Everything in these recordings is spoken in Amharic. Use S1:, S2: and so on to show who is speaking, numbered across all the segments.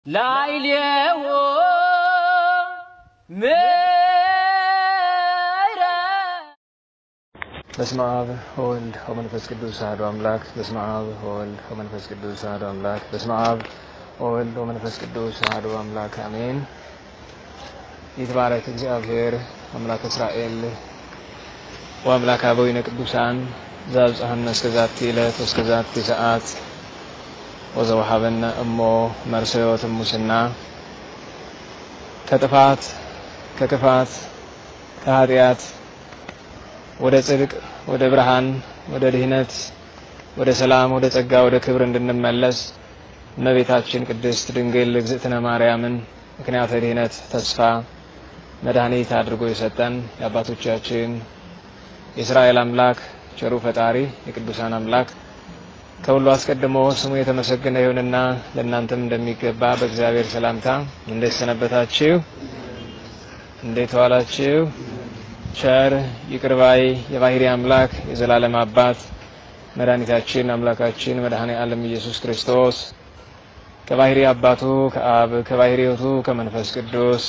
S1: ላዕሌዎ ምሕረት
S2: በስመ አብ ወወልድ ወመንፈስ ቅዱስ አሐዱ አምላክ። በስመ አብ ወወልድ ወመንፈስ ቅዱስ አሐዱ አምላክ። በስመ አብ ወወልድ ወመንፈስ ቅዱስ አሐዱ አምላክ አሜን። ይትባረክ እግዚአብሔር አምላክ እስራኤል ወአምላክ አበዊነ ቅዱሳን ዘአብጽሐነ እስከ ዛቲ ዕለት ወእስከ ዛቲ ሰዓት ወዘወሀበነ እሞ መርሰ ሕይወት ሙስና ከጥፋት ከክፋት ከኃጢአት ወደ ጽድቅ ወደ ብርሃን ወደ ድህነት ወደ ሰላም ወደ ጸጋ ወደ ክብር እንድንመለስ እመቤታችን ቅድስት ድንግል እግዝእትነ ማርያምን ምክንያተ ድህነት ተስፋ መድኃኒት አድርጎ የሰጠን የአባቶቻችን የእስራኤል አምላክ ቸሩ ፈጣሪ የቅዱሳን አምላክ ከሁሉ አስቀድሞ ስሙ የተመሰገነ ይሁንና ለእናንተም እንደሚገባ በእግዚአብሔር ሰላምታ እንዴት ሰነበታችሁ? እንዴት ዋላችሁ? ቸር ይቅር ባይ የባህሪ አምላክ የዘላለም አባት መድኃኒታችን አምላካችን መድኃኔ ዓለም ኢየሱስ ክርስቶስ ከባህሪ አባቱ ከአብ ከባህሪ ሕይወቱ ከመንፈስ ቅዱስ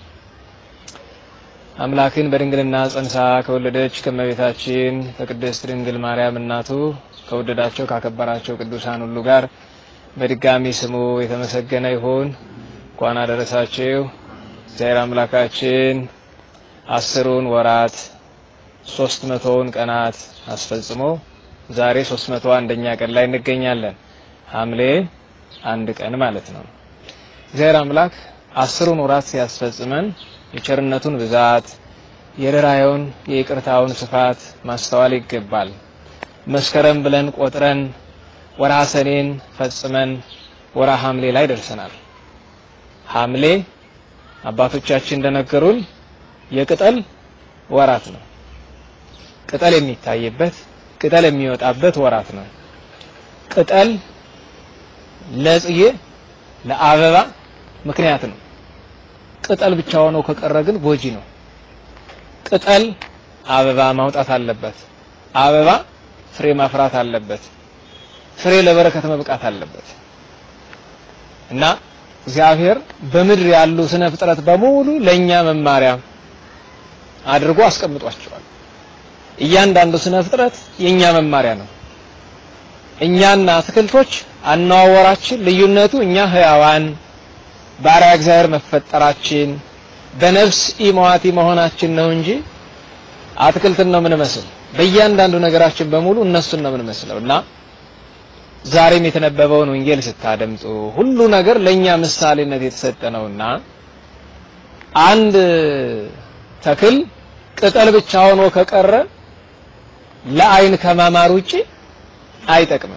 S2: አምላክን በድንግልና ጸንሳ ከወለደች ከእመቤታችን ከቅድስት ድንግል ማርያም እናቱ ከወደዳቸው ካከበራቸው ቅዱሳን ሁሉ ጋር በድጋሚ ስሙ የተመሰገነ ይሁን። እንኳን አደረሳችሁ። እግዚአብሔር አምላካችን አስሩን ወራት ሶስት መቶውን ቀናት አስፈጽሞ ዛሬ ሶስት መቶ አንደኛ ቀን ላይ እንገኛለን። ሐምሌ አንድ ቀን ማለት ነው። እግዚአብሔር አምላክ አስሩን ወራት ሲያስፈጽመን የቸርነቱን ብዛት የርኅራኄውን የይቅርታውን ስፋት ማስተዋል ይገባል። መስከረም ብለን ቆጥረን ወርሃ ሰኔን ፈጽመን ወርሃ ሐምሌ ላይ ደርሰናል። ሐምሌ አባቶቻችን እንደነገሩን የቅጠል ወራት ነው። ቅጠል የሚታይበት ቅጠል የሚወጣበት ወራት ነው። ቅጠል ለጽጌ ለአበባ ምክንያት ነው። ቅጠል ብቻ ሆኖ ከቀረ ግን ጎጂ ነው። ቅጠል አበባ ማውጣት አለበት። አበባ ፍሬ ማፍራት አለበት። ፍሬ ለበረከት መብቃት አለበት እና እግዚአብሔር በምድር ያሉ ስነ ፍጥረት በሙሉ ለኛ መማሪያ አድርጎ አስቀምጧቸዋል። እያንዳንዱ ስነ ፍጥረት የኛ መማሪያ ነው። እኛና አትክልቶች አነዋወራችን ልዩነቱ እኛ ህያዋን ባሪያ እግዚአብሔር መፈጠራችን በነፍስ ኢመዋቲ መሆናችን ነው እንጂ አትክልትን ነው የምንመስል። በእያንዳንዱ ነገራችን በሙሉ እነሱን ነው የምንመስለው እና ዛሬም የተነበበውን ወንጌል ስታደምጡ ሁሉ ነገር ለኛ ምሳሌነት የተሰጠ ነውና አንድ ተክል ቅጠል ብቻ ሆኖ ከቀረ ለአይን ከማማር ውጪ አይጠቅምም።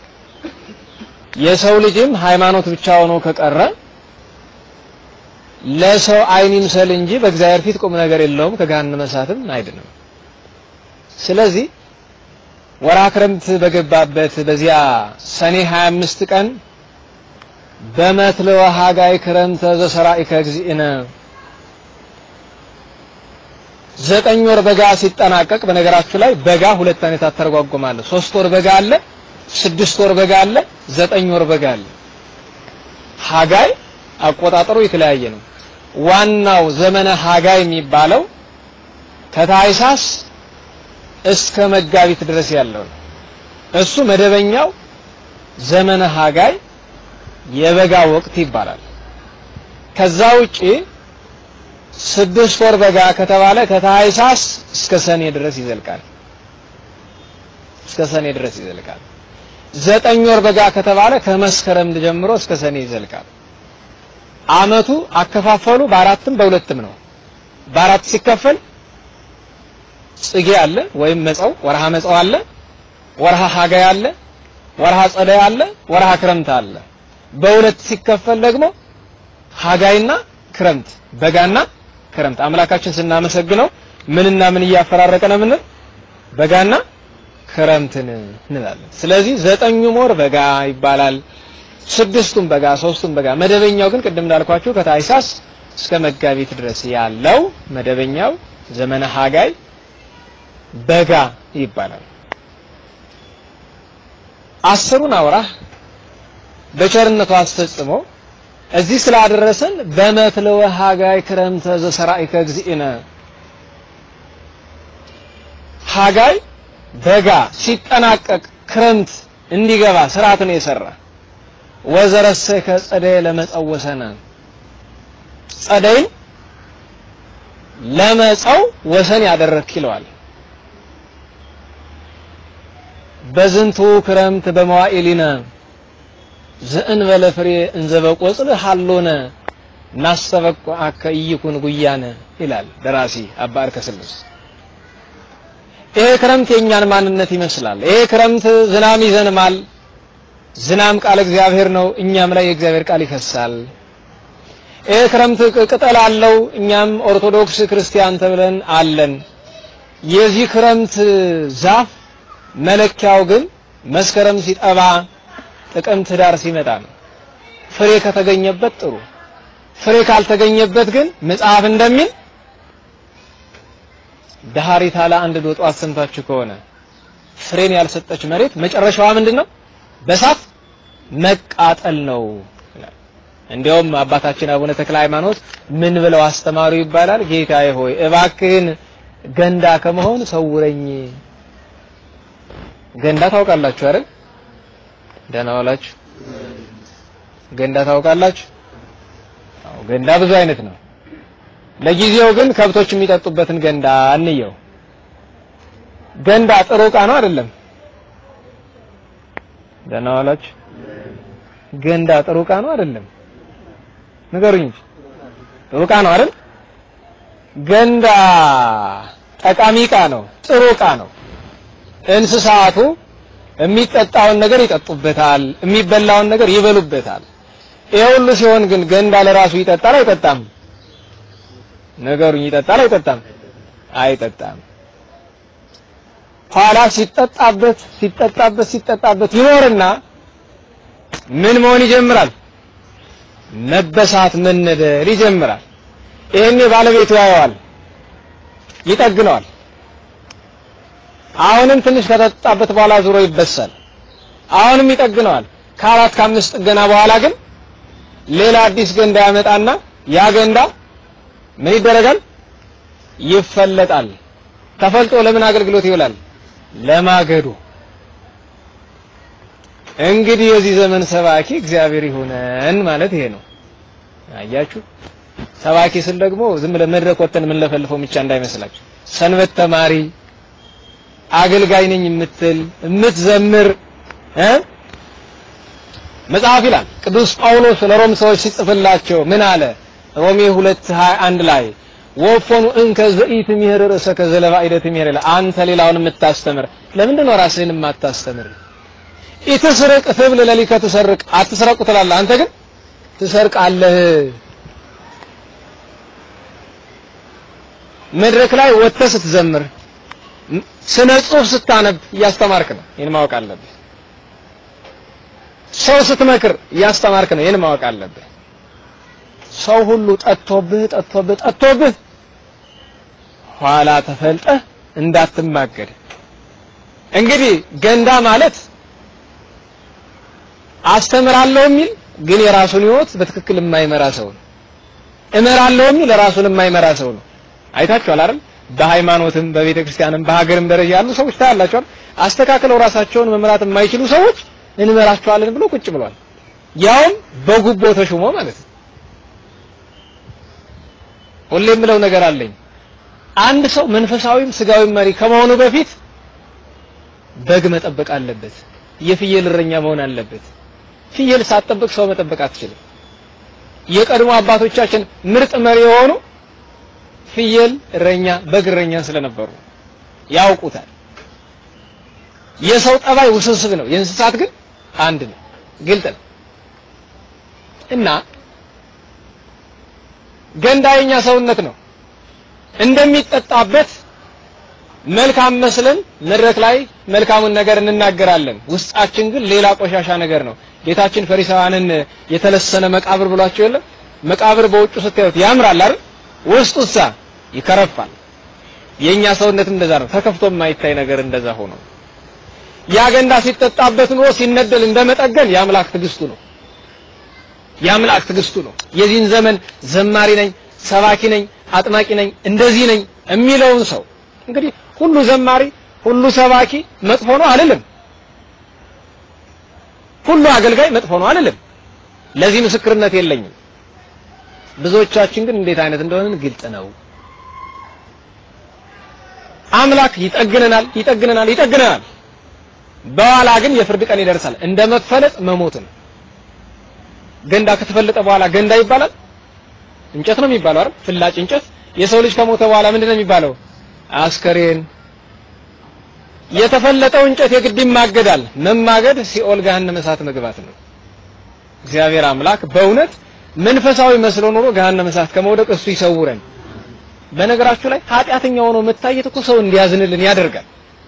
S2: የሰው ልጅም ሃይማኖት ብቻ ሆኖ ከቀረ ለሰው አይን ይምሰል እንጂ በእግዚአብሔር ፊት ቁም ነገር የለውም፣ ከገሃነመ እሳትም አይድንም። ስለዚህ ወርሃ ክረምት በገባበት በዚያ ሰኔ 25 ቀን በመትለወ ሀጋይ ክረምተ ዘሰራኢከ እግዚእነ ዘጠኝ ወር በጋ ሲጠናቀቅ፣ በነገራችሁ ላይ በጋ ሁለት አይነት አተረጓጎማለሁ። ሶስት ወር በጋ አለ፣ ስድስት ወር በጋ አለ፣ ዘጠኝ ወር በጋ አለ። ሀጋይ አቆጣጠሩ የተለያየ ነው። ዋናው ዘመነ ሀጋይ የሚባለው ከታይሳስ እስከ መጋቢት ድረስ ያለው ነው። እሱ መደበኛው ዘመነ ሀጋይ የበጋ ወቅት ይባላል። ከዛ ውጪ ስድስት ወር በጋ ከተባለ ከታህሳስ እስከ ሰኔ ድረስ ይዘልቃል። እስከ ሰኔ ድረስ ይዘልቃል። ዘጠኝ ወር በጋ ከተባለ ከመስከረም ጀምሮ እስከ ሰኔ ይዘልቃል። አመቱ አከፋፈሉ በአራትም በሁለትም ነው። በአራት ሲከፈል ጽጌ አለ ወይም መጸው ወርሃ መጸው አለ፣ ወርሃ ሀጋይ አለ፣ ወርሃ ጸደይ አለ፣ ወርሃ ክረምት አለ። በሁለት ሲከፈል ደግሞ ሀጋይና ክረምት በጋና ክረምት አምላካችን ስናመሰግነው ምንና ምን እያፈራረቀ ነው? ምን በጋና ክረምትን እንላለን። ስለዚህ ዘጠኙም ወር በጋ ይባላል። ስድስቱም በጋ፣ ሶስቱም በጋ። መደበኛው ግን ቅድም እንዳልኳችሁ ከታይሳስ እስከ መጋቢት ድረስ ያለው መደበኛው ዘመነ ሀጋይ በጋ ይባላል። አስሩን አውራህ በቸርነቱ አስፈጽሞ እዚህ ስላደረሰን በመትለወ ሀጋይ ክረምተ ዘሰራኢከ እግዚእነ ሀጋይ በጋ ሲጠናቀቅ ክረምት እንዲገባ ስርዓት ነው የሰራ። ወዘረሰከ ጸደይ ለመጸወሰነ ጸደይን ለመጸው ወሰን ያደረክ ይለዋል። በዝንቱ ክረምት በመዋዕሊነ ዘእንበለ ፍሬ እንዘ በቆጽል ሀሎነ ናስተበቅዐከ ኢይኩን ጉያነ ይላል ደራሲ አባ ዕርከ ስልስ። ይሄ ክረምት የእኛን ማንነት ይመስላል። ይሄ ክረምት ዝናም ይዘንማል። ዝናም ቃል እግዚአብሔር ነው። እኛም ላይ የእግዚአብሔር ቃል ይፈሳል። ይሄ ክረምት ቅጠል አለው። እኛም ኦርቶዶክስ ክርስቲያን ተብለን አለን። የዚህ ክረምት ዛፍ መለኪያው ግን መስከረም ሲጠባ ጥቅምት ዳር ሲመጣ ነው። ፍሬ ከተገኘበት ጥሩ፣ ፍሬ ካልተገኘበት ግን መጽሐፍ እንደሚል ዳሃሪታ ለአንድ ዶጧ አሰምታችሁ ከሆነ ፍሬን ያልሰጠች መሬት መጨረሻዋ ምንድን ነው? በሳት መቃጠል ነው። እንዲያውም አባታችን አቡነ ተክለ ሃይማኖት ምን ብለው አስተማሩ ይባላል? ጌታዬ ሆይ እባክህን ገንዳ ከመሆን ሰውረኝ። ገንዳ ታውቃላችሁ አይደል? ደህና ዋላችሁ። ገንዳ ታውቃላችሁ? አዎ፣ ገንዳ ብዙ አይነት ነው። ለጊዜው ግን ከብቶች የሚጠጡበትን ገንዳ እንየው። ገንዳ ጥሩ ዕቃ ነው አይደለም? ደህና ዋላችሁ። ገንዳ ጥሩ ዕቃ ነው አይደለም? ንገሩኝ እንጂ ጥሩ ዕቃ ነው አይደል? ገንዳ ጠቃሚ ዕቃ ነው፣ ጥሩ ዕቃ ነው። እንስሳቱ የሚጠጣውን ነገር ይጠጡበታል፣ የሚበላውን ነገር ይበሉበታል። ይሄ ሁሉ ሲሆን ግን ገንዳ ለራሱ ይጠጣል አይጠጣም? ነገሩኝ፣ ይጠጣል አይጠጣም? አይጠጣም። ኋላ ሲጠጣበት ሲጠጣበት ሲጠጣበት ይኖርና ምን መሆን ይጀምራል? መበሳት መነደር ይጀምራል። ይሄኔ ባለቤቱ ያየዋል፣ ይጠግነዋል። አሁንም ትንሽ ከተጠጣበት በኋላ ዙሮ ይበሳል። አሁንም ይጠግነዋል። ከአራት ከአምስት ጥገና በኋላ ግን ሌላ አዲስ ገንዳ ያመጣና ያ ገንዳ ምን ይደረጋል? ይፈለጣል። ተፈልጦ ለምን አገልግሎት ይውላል? ለማገዶ። እንግዲህ የዚህ ዘመን ሰባኪ እግዚአብሔር ይሁነን ማለት ይሄ ነው። አያችሁ፣ ሰባኪ ስል ደግሞ ዝም ብለን መድረክ ወጥተን የምንለፈልፈው ብቻ እንዳይመስላችሁ። ሰንበት ተማሪ አገልጋይ ነኝ የምትል የምትዘምር እ መጽሐፍ ይላል ቅዱስ ጳውሎስ ለሮም ሰዎች ሲጽፍላቸው ምን አለ? ሮሜ 2:21 ላይ ወፎኑ እንከ ዘኢት ምሄር ርእሰከ ዘለባኢደት ምሄር ይላል። አንተ ሌላውን የምታስተምር ለምንድን ነው ራስህን የማታስተምር? ኢትስርቅ ትብል ለሊከ ትሰርቅ አትስረቁ ትላለህ፣ አንተ ግን ትሰርቃለህ። መድረክ ላይ ወጥተህ ስትዘምር ስነ ጽሁፍ ስታነብ እያስተማርክ ነው። ይህን ማወቅ አለብህ። ሰው ስትመክር እያስተማርክ ነው። ይህን ማወቅ አለብህ። ሰው ሁሉ ጠጥቶብህ ጠጥቶብህ ጠጥቶብህ ኋላ ተፈልጠህ እንዳትማገድ። እንግዲህ ገንዳ ማለት አስተምራለሁ የሚል ግን የራሱን ሕይወት በትክክል የማይመራ ሰው ነው። እመራለሁ የሚል ራሱን የማይመራ ሰው ነው። አይታችኋል አይደል? በሃይማኖትም በቤተ ክርስቲያንም በሀገርም ደረጃ ያሉ ሰዎች ታያላችኋል። አስተካክለው ራሳቸውን መምራት የማይችሉ ሰዎች እንመራቸዋለን ብሎ ቁጭ ብሏል። ያውም በጉቦ ተሹሞ ማለት ነው። ሁሌ የምለው ነገር አለኝ። አንድ ሰው መንፈሳዊም ስጋዊም መሪ ከመሆኑ በፊት በግ መጠበቅ አለበት። የፍየል እረኛ መሆን አለበት። ፍየል ሳትጠብቅ ሰው መጠበቅ አትችልም። የቀድሞ አባቶቻችን ምርጥ መሪ የሆኑ ፍየል እረኛ፣ በግ እረኛ ስለነበሩ ያውቁታል። የሰው ጠባይ ውስብስብ ነው፣ የእንስሳት ግን አንድ ነው፣ ግልጥ ነው። እና ገንዳ የኛ ሰውነት ነው እንደሚጠጣበት መልካም መስለን መድረክ ላይ መልካሙን ነገር እንናገራለን። ውስጣችን ግን ሌላ ቆሻሻ ነገር ነው። ጌታችን ፈሪሳውያንን የተለሰነ መቃብር ብሏቸው የለም? መቃብር በውጭ ስታዩት ያምራል አይደል? ውስጡሳ ይከረፋል። የኛ ሰውነትም እንደዛ ነው። ተከፍቶ የማይታይ ነገር እንደዛ ሆኖ ያ ገንዳ ሲጠጣበት ኑሮ ሲነደል እንደመጠገን የአምላክ ትዕግስቱ ነው። የአምላክ ትዕግስቱ ነው። የዚህን ዘመን ዘማሪ ነኝ፣ ሰባኪ ነኝ፣ አጥማቂ ነኝ፣ እንደዚህ ነኝ የሚለውን ሰው እንግዲህ ሁሉ ዘማሪ ሁሉ ሰባኪ መጥፎ ነው አልልም። ሁሉ አገልጋይ መጥፎ ነው አልልም። ለዚህ ምስክርነት የለኝም። ብዙዎቻችን ግን እንዴት አይነት እንደሆነን ግልጽ ነው። አምላክ ይጠግነናል፣ ይጠግነናል፣ ይጠግነናል። በኋላ ግን የፍርድ ቀን ይደርሳል። እንደ መፈለጥ መሞት ነው። ገንዳ ከተፈለጠ በኋላ ገንዳ ይባላል? እንጨት ነው የሚባለው አይደል? ፍላጭ እንጨት። የሰው ልጅ ከሞተ በኋላ ምንድን ነው የሚባለው? አስከሬን። የተፈለጠው እንጨት የግድ ይማገዳል። መማገድ ሲኦል ገሃነመ እሳት መግባት ነው። እግዚአብሔር አምላክ በእውነት መንፈሳዊ መስሎ ኖሮ ገሃነመ እሳት ከመውደቅ እሱ ይሰውረን። በነገራችሁ ላይ ኃጢአተኛ ሆኖ መታየት እኮ ሰው እንዲያዝንልን ያደርጋል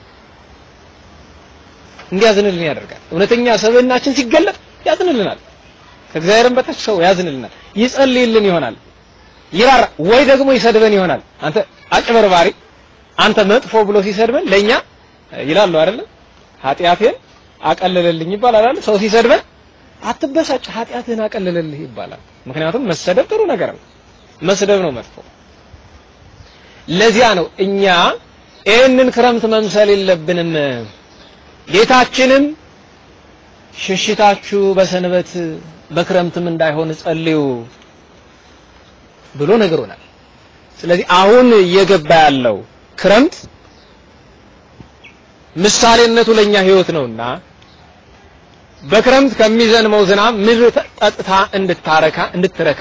S2: እንዲያዝንልን ያደርጋል። እውነተኛ ሰብዕናችን ሲገለጥ ያዝንልናል። ከእግዚአብሔርም በታች ሰው ያዝንልናል፣ ይጸልይልን ይሆናል፣ ይራራ ወይ ደግሞ ይሰድበን ይሆናል። አንተ አጭበርባሪ፣ አንተ መጥፎ ብሎ ሲሰድበን ለኛ ይላሉ አይደለ? ኃጢአቴን አቀለለልኝ ይባላል አይደል? ሰው ሲሰድበን አትበሳጭ፣ ኃጢአትህን አቀለለልህ ይባላል። ምክንያቱም መሰደብ ጥሩ ነገር ነው፣ መስደብ ነው መጥፎ። ለዚያ ነው እኛ ይህንን ክረምት መምሰል የለብንም። ጌታችንም ሽሽታችሁ በሰንበት በክረምትም እንዳይሆን ጸልዩ ብሎ ነግሮናል። ስለዚህ አሁን እየገባ ያለው ክረምት ምሳሌነቱ ለኛ ሕይወት ነውና በክረምት ከሚዘንመው ዝናብ ምድር ጠጥታ እንድታረካ እንድትረካ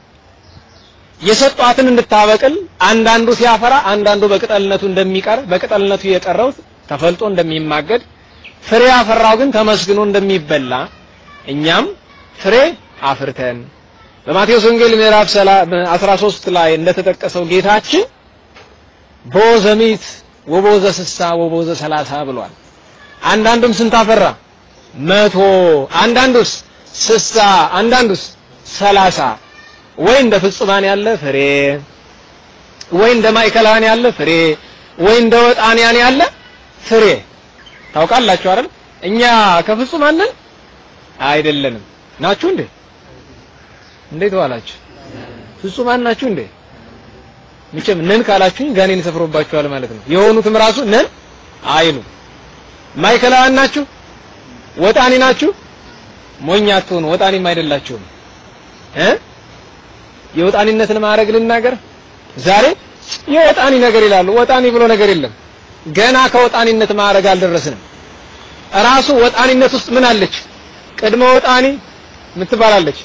S2: የሰጧትን እንድታበቅል አንዳንዱ ሲያፈራ አንዳንዱ በቅጠልነቱ እንደሚቀር በቅጠልነቱ የቀረው ተፈልጦ እንደሚማገድ ፍሬ ያፈራው ግን ተመስግኖ እንደሚበላ እኛም ፍሬ አፍርተን በማቴዎስ ወንጌል ምዕራፍ 13 ላይ እንደተጠቀሰው ጌታችን ቦዘሚት ወቦዘ ስሳ ወቦዘ ሰላሳ ብሏል። አንዳንዱም ስንት አፈራ? መቶ አንዳንዱስ ስሳ አንዳንዱስ ሰላሳ ወይ እንደ ፍጹማን ያለ ፍሬ ወይ እንደ ማዕከላውያን ያለ ፍሬ ወይ እንደ ወጣንያን ያለ ፍሬ ታውቃላችሁ አይደል? እኛ ከፍጹማን ነን አይደለንም። ናችሁ እንዴ? እንዴት ዋላችሁ? ፍጹማን ናችሁ እንዴ? መቼም ነን ካላችሁኝ ጋኔን ሰፍሮባችኋል ማለት ነው። የሆኑትም ራሱ ነን አይሉ። ማዕከላውያን ናችሁ? ወጣኒ ናችሁ? ሞኝ አትሆኑ፣ ወጣኒም አይደላችሁም እ የወጣኒነትን ማዕረግ ልናገር ዛሬ የወጣኒ ነገር ይላሉ። ወጣኒ ብሎ ነገር የለም። ገና ከወጣኒነት ማዕረግ አልደረስንም። ራሱ ወጣኒነት ውስጥ ምን አለች? ቅድመ ወጣኒ ምትባላለች።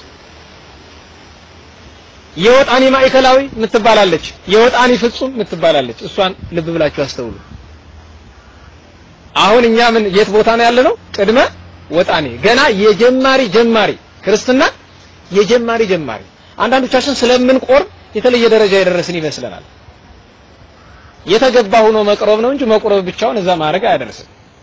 S2: የወጣኒ ማዕከላዊ ምትባላለች። የወጣኒ ፍጹም ምትባላለች። እሷን ልብ ብላችሁ አስተውሉ። አሁን እኛ ምን የት ቦታ ነው ያለነው? ቅድመ ወጣኒ ገና የጀማሪ ጀማሪ ክርስትና የጀማሪ ጀማሪ። አንዳንዶቻችን ስለምንቆርብ የተለየ ደረጃ የደረስን ይመስለናል። የተገባ ሆኖ መቅረብ ነው እንጂ መቁረብ ብቻውን እዛ ማድረግ አያደርስም።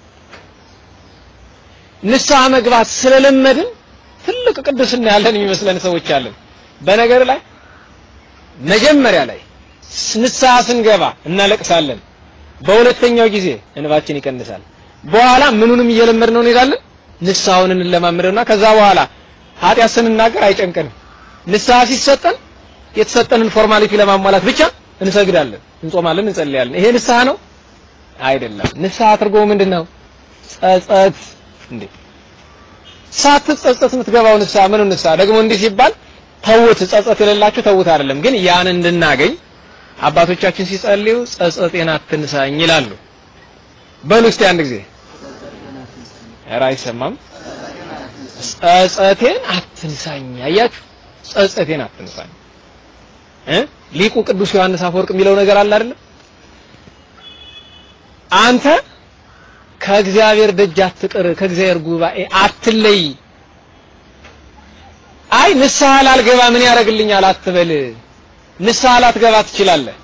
S2: ንስሐ መግባት ስለለመድን ትልቅ ቅድስና ያለን የሚመስለን ሰዎች አለን። በነገር ላይ መጀመሪያ ላይ ንስሐ ስንገባ እናለቅሳለን። በሁለተኛው ጊዜ እንባችን ይቀንሳል። በኋላ ምኑንም እየለመድነው እንሄዳለን። ንስሐውን እንለማመደውና ከዛ በኋላ ኃጢአት ስንናገር አይጨንቀንም። ንስሐ ሲሰጠን የተሰጠንን ፎርማሊቲ ለማሟላት ብቻ እንሰግዳለን፣ እንጾማለን፣ እንጸልያለን። ይሄ ንስሐ ነው አይደለም። ንስሐ ትርጉሙ ምንድን ነው? ጸጸት። እንዴ ሳትጸጸት የምትገባው ንስሐ ምን ንስሐ? ደግሞ እንዲህ ሲባል ተውት፣ ጸጸት የሌላችሁ ተውት አይደለም። ግን ያን እንድናገኝ አባቶቻችን ሲጸልዩ ጸጸቴን አትንሳኝ ይላሉ። በሉ እስቲ አንድ ጊዜ ኧረ አይሰማም። ጸጸቴን አትንሳኝ። አያችሁ፣ ጸጸቴን አትንሳኝ እ ሊቁ ቅዱስ ዮሐንስ አፈወርቅ የሚለው ነገር አለ አይደለም? አንተ ከእግዚአብሔር ደጅ አትቅር፣ ከእግዚአብሔር ጉባኤ አትለይ። አይ ንስሐ ላልገባ ምን ያደርግልኛል አትበል። ንስሐ ላትገባ ትችላለህ።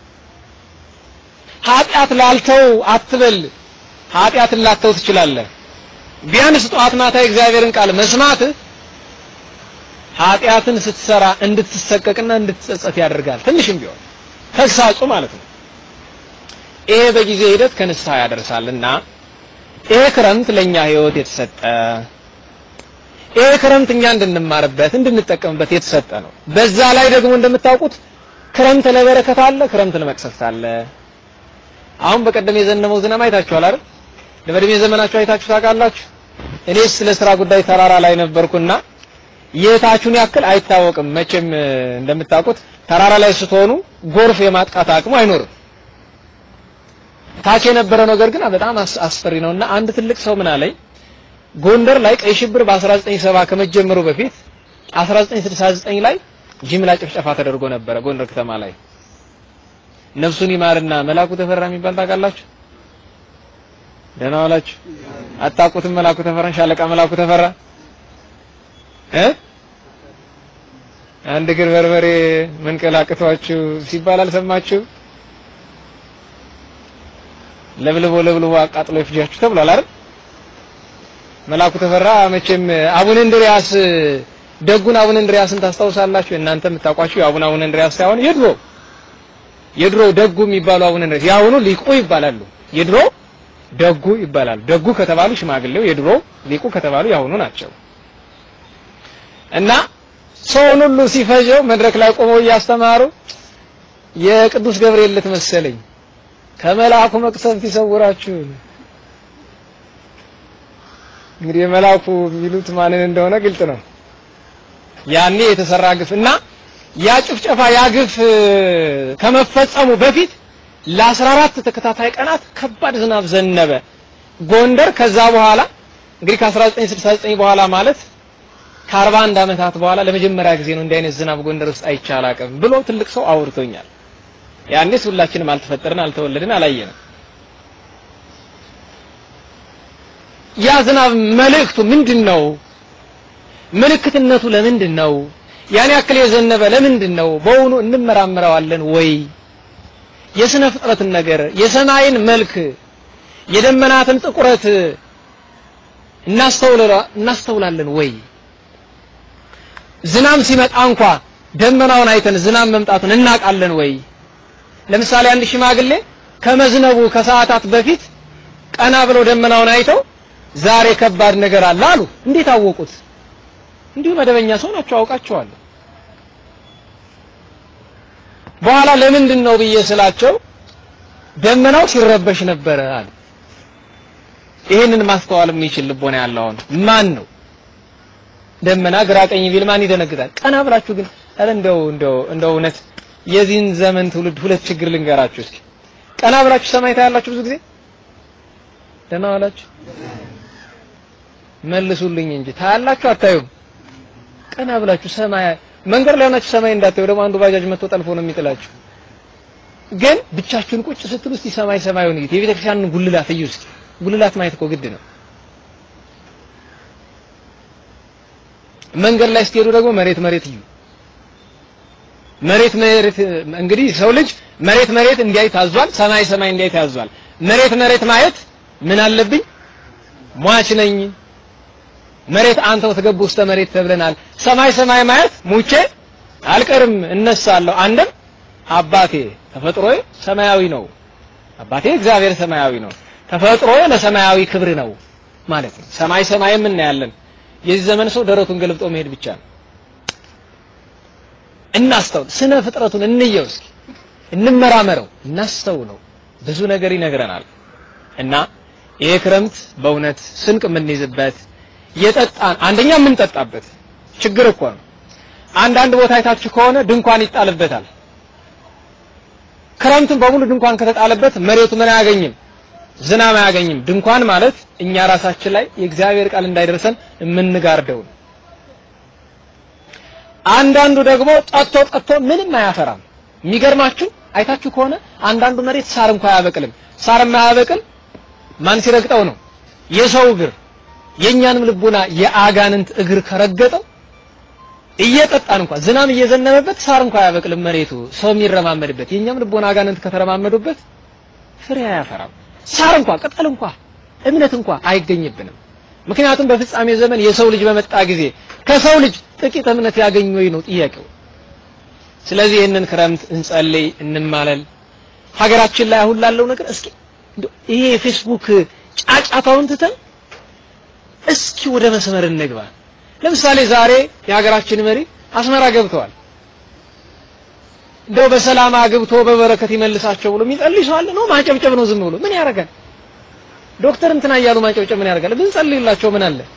S2: ኃጢአት ላልተው አትበል። ኃጢአትን ላተው ትችላለህ። ቢያንስ ጠዋት ማታ የእግዚአብሔርን ቃል መስማትህ ኃጢአትን ስትሰራ እንድትሰቀቅና እንድትጸጸት ያደርጋል። ትንሽም ቢሆን ተግሳጹ ማለት ነው። ይሄ በጊዜ ሂደት ከንስሐ ያደርሳልና ይሄ ክረምት ለኛ ህይወት የተሰጠ ይሄ ክረምት እኛ እንድንማርበት እንድንጠቀምበት የተሰጠ ነው። በዛ ላይ ደግሞ እንደምታውቁት ክረምት ለበረከት አለ፣ ክረምት ለመቅሰፍት አለ። አሁን በቀደም የዘነበው ዝናብ አይታችኋል አይደል? በእድሜ ዘመናችሁ አይታችሁ ታውቃላችሁ? እኔ ስለ ስራ ጉዳይ ተራራ ላይ ነበርኩና የታችሁን ያክል አይታወቅም። መቼም እንደምታውቁት ተራራ ላይ ስትሆኑ ጎርፍ የማጥቃት አቅሙ አይኖርም። ታች የነበረ ነገር ግን በጣም አስፈሪ ነውና አንድ ትልቅ ሰው ምን አለኝ፣ ጎንደር ላይ ቀይ ሽብር በ1970 ከመጀመሩ በፊት 1969 ላይ ጅምላ ጭፍጨፋ ተደርጎ ነበረ ጎንደር ከተማ ላይ። ነፍሱን ይማርና መላኩ ተፈራ የሚባል ታውቃላችሁ? ደህና ዋላችሁ? አታውቁትም? መላኩ ተፈራን፣ ሻለቃ መላኩ ተፈራ እ አንድ እግር በርበሬ መንቀላቅቷችሁ ሲባል አልሰማችሁ? ለብልቦ ለብልቦ አቃጥሎ ይፍጃችሁ ተብሏል አይደል? መላኩ ተፈራ መቼም አቡነ እንድሪያስ ደጉን አቡነ እንድሪያስን ታስታውሳላችሁ? እናንተ የምታውቋቸው የአቡነ አቡነ እንድሪያስ ሳይሆን የድሮ የድሮ ደጉ የሚባሉ አቡነ እንድሪያስ ያሁኑ ሊቁ ይባላሉ። የድሮ ደጉ ይባላሉ። ደጉ ከተባሉ ሽማግሌው፣ የድሮ ሊቁ ከተባሉ ያሁኑ ናቸው። እና ሰውን ሁሉ ሲፈጀው መድረክ ላይ ቆመው እያስተማሩ የቅዱስ ገብርኤል ዕለት መሰለኝ ከመልአኩ መቅሰፍት ይሰውራችሁ። እንግዲህ የመልአኩ የሚሉት ማንን እንደሆነ ግልጽ ነው። ያኔ የተሰራ ግፍ እና ያ ጭፍጨፋ ያ ግፍ ከመፈጸሙ በፊት ለ14 ተከታታይ ቀናት ከባድ ዝናብ ዘነበ ጎንደር። ከዛ በኋላ እንግዲህ ከ1969 በኋላ ማለት ከ41 ዓመታት በኋላ ለመጀመሪያ ጊዜ ነው እንዲህ አይነት ዝናብ ጎንደር ውስጥ አይቻል አቅም ብሎ ትልቅ ሰው አውርቶኛል። ያኔስ ሁላችንም አልተፈጠርን፣ አልተወለድን፣ አላየንም። ያ ዝናብ መልእክቱ ምንድን ነው? ምልክትነቱ ለምንድን ነው? ያን ያክል የዘነበ ለምንድን ነው? በውኑ እንመራመረዋለን ወይ? የስነ ፍጥረትን ነገር የሰማይን መልክ የደመናትን ጥቁረት እናስተውላለን ወይ? ዝናብ ሲመጣ እንኳ ደመናውን አይተን ዝናብ መምጣቱን እናውቃለን ወይ? ለምሳሌ አንድ ሽማግሌ ከመዝነቡ ከሰዓታት በፊት ቀና ብለው ደመናውን አይተው ዛሬ ከባድ ነገር አለ አሉ። እንዴት አወቁት? እንዲሁ መደበኛ ሰው ናቸው፣ አውቃቸዋለሁ። በኋላ ለምንድን ነው ብዬ ስላቸው ደመናው ሲረበሽ ነበረ አሉ። ይህንን ማስተዋል የሚችል ልቦና ያለው አሁን ማን ነው? ደመና ግራ ቀኝ ቢል ማን ይደነግጣል? ቀና ብላችሁ ግን አረ እንደው እንደው እንደው እውነት የዚህን ዘመን ትውልድ ሁለት ችግር ልንገራችሁ እስኪ። ቀና ብላችሁ ሰማይ ታያላችሁ ብዙ ጊዜ ደህና ዋላችሁ መልሱልኝ እንጂ ታያላችሁ አታዩም? ቀና ብላችሁ ሰማይ መንገድ ላይ ሆናችሁ ሰማይ እንዳታዩ ደግሞ አንዱ ባጃጅ መጥቶ ጠልፎ ነው የሚጥላችሁ። ግን ብቻችሁን ቁጭ ስትሉ እስቲ ሰማይ ሰማዩን እዩት። የቤተ ክርስቲያንን ጉልላት እዩ እስኪ። ጉልላት ማየት እኮ ግድ ነው። መንገድ ላይ ስትሄዱ ደግሞ መሬት መሬት እዩ። መሬት መሬት እንግዲህ ሰው ልጅ መሬት መሬት እንዲያይ ታዟል። ሰማይ ሰማይ እንዲያይ ታዟል። መሬት መሬት ማየት ምን አለብኝ? ሟች ነኝ። መሬት አንተው ተገቡ ውስተ መሬት ተብለናል። ሰማይ ሰማይ ማየት ሙቼ አልቀርም እነሳለሁ። አንድም አባቴ ተፈጥሮዬ ሰማያዊ ነው። አባቴ እግዚአብሔር ሰማያዊ ነው። ተፈጥሮዬ ለሰማያዊ ክብር ነው ማለት ነው። ሰማይ ሰማይም እናያለን። የዚህ ዘመን ሰው ደረቱን ገልብጦ መሄድ ብቻ ነው። እናስተውል። ስነ ፍጥረቱን እንየው እስኪ፣ እንመራመረው፣ እናስተውለው። ብዙ ነገር ይነግረናል እና ይሄ ክረምት በእውነት ስንቅ የምንይዝበት የጠጣን አንደኛ የምንጠጣበት ችግር እኮ ነው። አንዳንድ ቦታ አይታችሁ ከሆነ ድንኳን ይጣልበታል። ክረምቱን በሙሉ ድንኳን ከተጣለበት መሬቱ ምን አያገኝም? ዝናብ አያገኝም። ድንኳን ማለት እኛ ራሳችን ላይ የእግዚአብሔር ቃል እንዳይደርሰን የምንጋርደው ነው። አንዳንዱ ደግሞ ጠጥቶ ጠጥቶ ምንም አያፈራም። የሚገርማችሁ አይታችሁ ከሆነ አንዳንዱ መሬት ሳር እንኳን አያበቅልም። ሳር የማያበቅል ማን ሲረግጠው ነው? የሰው እግር የእኛንም ልቡና የአጋንንት እግር ከረገጠው እየጠጣን እንኳን ዝናብ እየዘነበበት ሳር እንኳን አያበቅልም መሬቱ ሰው የሚረማመድበት የእኛም ልቦና አጋንንት ከተረማመዱበት ፍሬ አያፈራም። ሳር እንኳን ቅጠል እንኳን እምነት እንኳን አይገኝብንም። ምክንያቱም በፍጻሜ ዘመን የሰው ልጅ በመጣ ጊዜ ከሰው ልጅ ጥቂት እምነት ያገኝ ወይ ነው ጥያቄው። ስለዚህ ይህንን ክረምት እንጸልይ፣ እንማለል። ሀገራችን ላይ አሁን ላለው ነገር እስኪ ይሄ የፌስቡክ ጫጫታውን ትተን እስኪ ወደ መስመር እንግባ። ለምሳሌ ዛሬ የሀገራችን መሪ አስመራ ገብተዋል። እንደው በሰላም አግብቶ በበረከት ይመልሳቸው ብሎ የሚጸልይ ሰው አለ ነው? ማጨብጨብ ነው ዝም ብሎ ምን ያደርጋል? ዶክተር እንትና እያሉ ማጨብጨብ ምን ያደርጋል? ብንጸልይላቸው ምን አለ?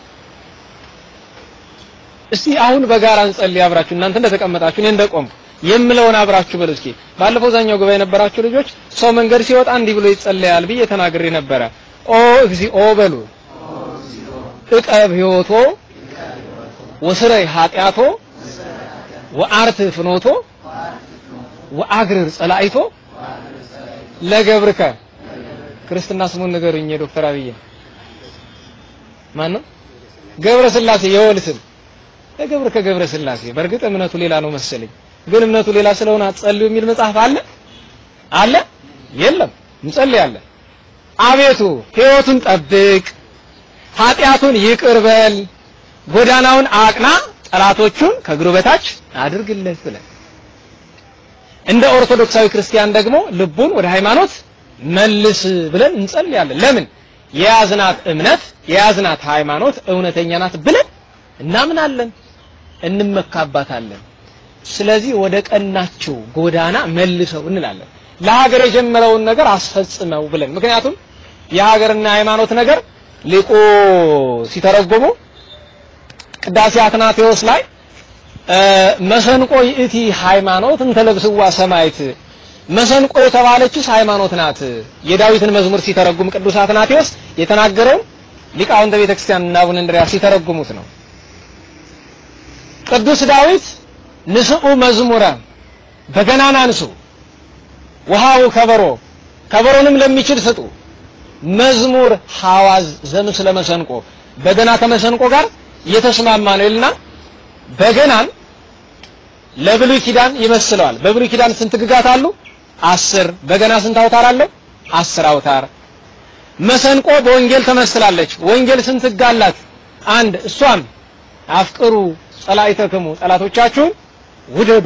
S2: እስቲ አሁን በጋራ እንጸልይ አብራችሁ እናንተ እንደተቀመጣችሁ እኔ እንደቆም የምለውን አብራችሁ በሉ እስኪ። ባለፈው ዛኛው ጉባኤ የነበራችሁ ልጆች ሰው መንገድ ሲወጣ እንዲህ ብሎ ይጸለያል ብዬ ተናግሬ ነበረ። ኦ እግዚኦ በሉ እቀብ ሕይወቶ ወስረይ ኃጢአቶ ወአርት ፍኖቶ ወአግርር ጸላይቶ ለገብርከ ክርስትና ስሙን ንገሩኝ። ዶክተር አብይ ማን ነው? ገብረ ስላሴ የወል ስም ለገብርከ ገብረ ስላሴ። በእርግጥ እምነቱ ሌላ ነው መሰለኝ፣ ግን እምነቱ ሌላ ስለሆነ አትጸልዩ የሚል መጽሐፍ አለ አለ? የለም። እንጸልያለን። አቤቱ ሕይወቱን ጠብቅ፣ ኃጢአቱን ይቅር በል፣ ጎዳናውን አቅና፣ ጠላቶቹን ከእግሩ በታች አድርግለት ብለን እንደ ኦርቶዶክሳዊ ክርስቲያን ደግሞ ልቡን ወደ ሃይማኖት መልስ ብለን እንጸልያለን። ለምን የያዝናት እምነት የያዝናት ሃይማኖት እውነተኛ ናት ብለን እናምናለን፣ እንመካባታለን። ስለዚህ ወደ ቀናቸው ጎዳና መልሰው እንላለን። ለሀገር የጀመረውን ነገር አስፈጽመው ብለን ምክንያቱም የሀገርና ሃይማኖት ነገር ሊቁ ሲተረጎሙ ቅዳሴ አትናቴዎስ ላይ መሰንቆ ይእቲ ሃይማኖት እንተለብስዋ ሰማይት መሰንቆ የተባለችስ ሃይማኖት ናት። የዳዊትን መዝሙር ሲተረጉም ቅዱስ አትናቴዎስ የተናገረውን ሊቃውንተ ቤተክርስቲያን እና አቡነ እንድርያስ ሲተረጉሙት ነው። ቅዱስ ዳዊት ንስኡ መዝሙረ በገናና አንሱ፣ ውሃው ከበሮ ከበሮንም ለሚችል ስጡ፣ መዝሙር ሐዋዝ ዘምስለ መሰንቆ በገና ከመሰንቆ ጋር የተስማማ ነው ይልና በገናን ለብሉይ ኪዳን ይመስለዋል። በብሉይ ኪዳን ስንት ግጋት አሉ? አስር። በገና ስንት አውታር አለው? አስር አውታር። መሰንቆ በወንጌል ተመስላለች። ወንጌል ስንት ሕግ አላት? አንድ። እሷም አፍቅሩ ጸላኢተክሙ ጠላቶቻችሁን ውደዱ።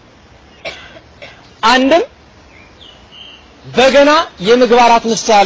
S2: አንድም በገና የምግባራት ምሳሌ፣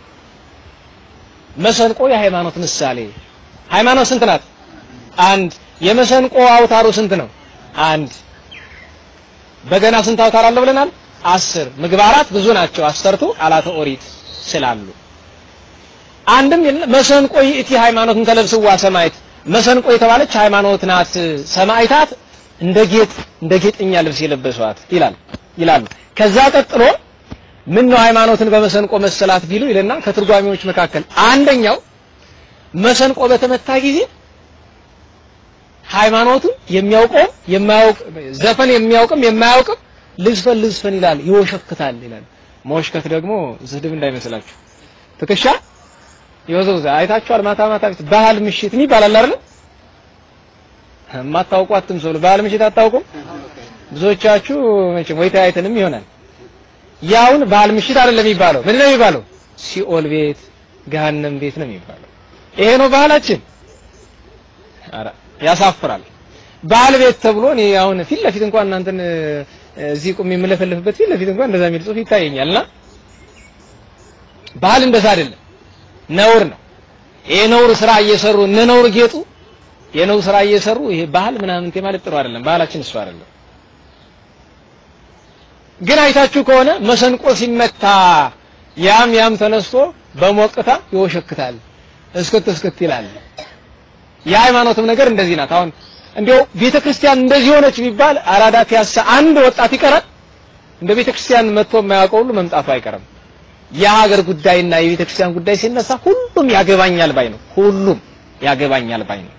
S2: መሰንቆ የሃይማኖት ምሳሌ። ሃይማኖት ስንት ናት? አንድ። የመሰንቆ አውታሩ ስንት ነው? አንድ። በገና ስንት አውታር አለው ብለናል? አስር። ምግባራት ብዙ ናቸው፣ አሰርቱ ቃላተ ኦሪት ስላሉ። አንድም መሰንቆ ይእቲ ሃይማኖት እንተለብስዋ ሰማይት መሰንቆ የተባለች ሃይማኖት ናት፣ ሰማይታት እንደ ጌጥ እንደ ጌጥኛ ልብስ የለበሷት ይላል ይላሉ። ከዛ ቀጥሎ ምን ነው ሃይማኖትን በመሰንቆ መሰላት ቢሉ ይልና ከትርጓሚዎች መካከል አንደኛው መሰንቆ በተመታ ጊዜ ሃይማኖቱን የሚያውቀው የማያውቅ ዘፈን የሚያውቅም የማያውቅም ልዝፈን ልዝፈን ይላል፣ ይወሸክታል ይላል። መወሽከት ደግሞ ስድብ እንዳይመስላችሁ ትከሻ ይወዘውዛ አይታችኋል። ማታ ማታ ባህል ምሽት ይባላል አይደል? የማታውቁ አትምሰሉ። ባህል ምሽት አታውቁም? ብዙዎቻችሁ መቼም ወይ ተያይተንም ይሆናል። ያውን ባህል ምሽት አይደለም የሚባለው። ምንድን ነው የሚባለው? ሲኦል ቤት፣ ገሃነም ቤት ነው የሚባለው። ይሄ ነው ባህላችን። ኧረ ያሳፍራል። ባህል ቤት ተብሎ እኔ አሁን ፊት ለፊት እንኳን እናንተን እዚህ ቁም የምለፈልፍበት ፊት ለፊት እንኳን እንደዛ የሚል ጽሑፍ ይታየኛልና ባህል እንደዛ አይደለም፣ ነውር ነው። ይሄ ነውር ስራ እየሰሩ እነ ነውር ጌጡ የነውር ስራ እየሰሩ ይሄ ባህል ምናምን ማለት ጥሩ አይደለም። ባህላችን እሱ አይደለም። ግን አይታችሁ ከሆነ መሰንቆ ሲመታ ያም ያም ተነስቶ በሞቅታ ይወሸክታል፣ እስክት እስክት ይላል። የሃይማኖትም ነገር እንደዚህ ናት። አሁን እንዲያው ቤተ ክርስቲያን እንደዚህ ሆነች ቢባል አራዳ ፒያሳ አንድ ወጣት ይቀራል። እንደ ቤተ ክርስቲያን መጥቶ የማያውቀው ሁሉ መምጣቱ አይቀርም። የሀገር ጉዳይና የቤተ ክርስቲያን ጉዳይ ሲነሳ ሁሉም ያገባኛል ባይ ነው። ሁሉም ያገባኛል ባይ ነው።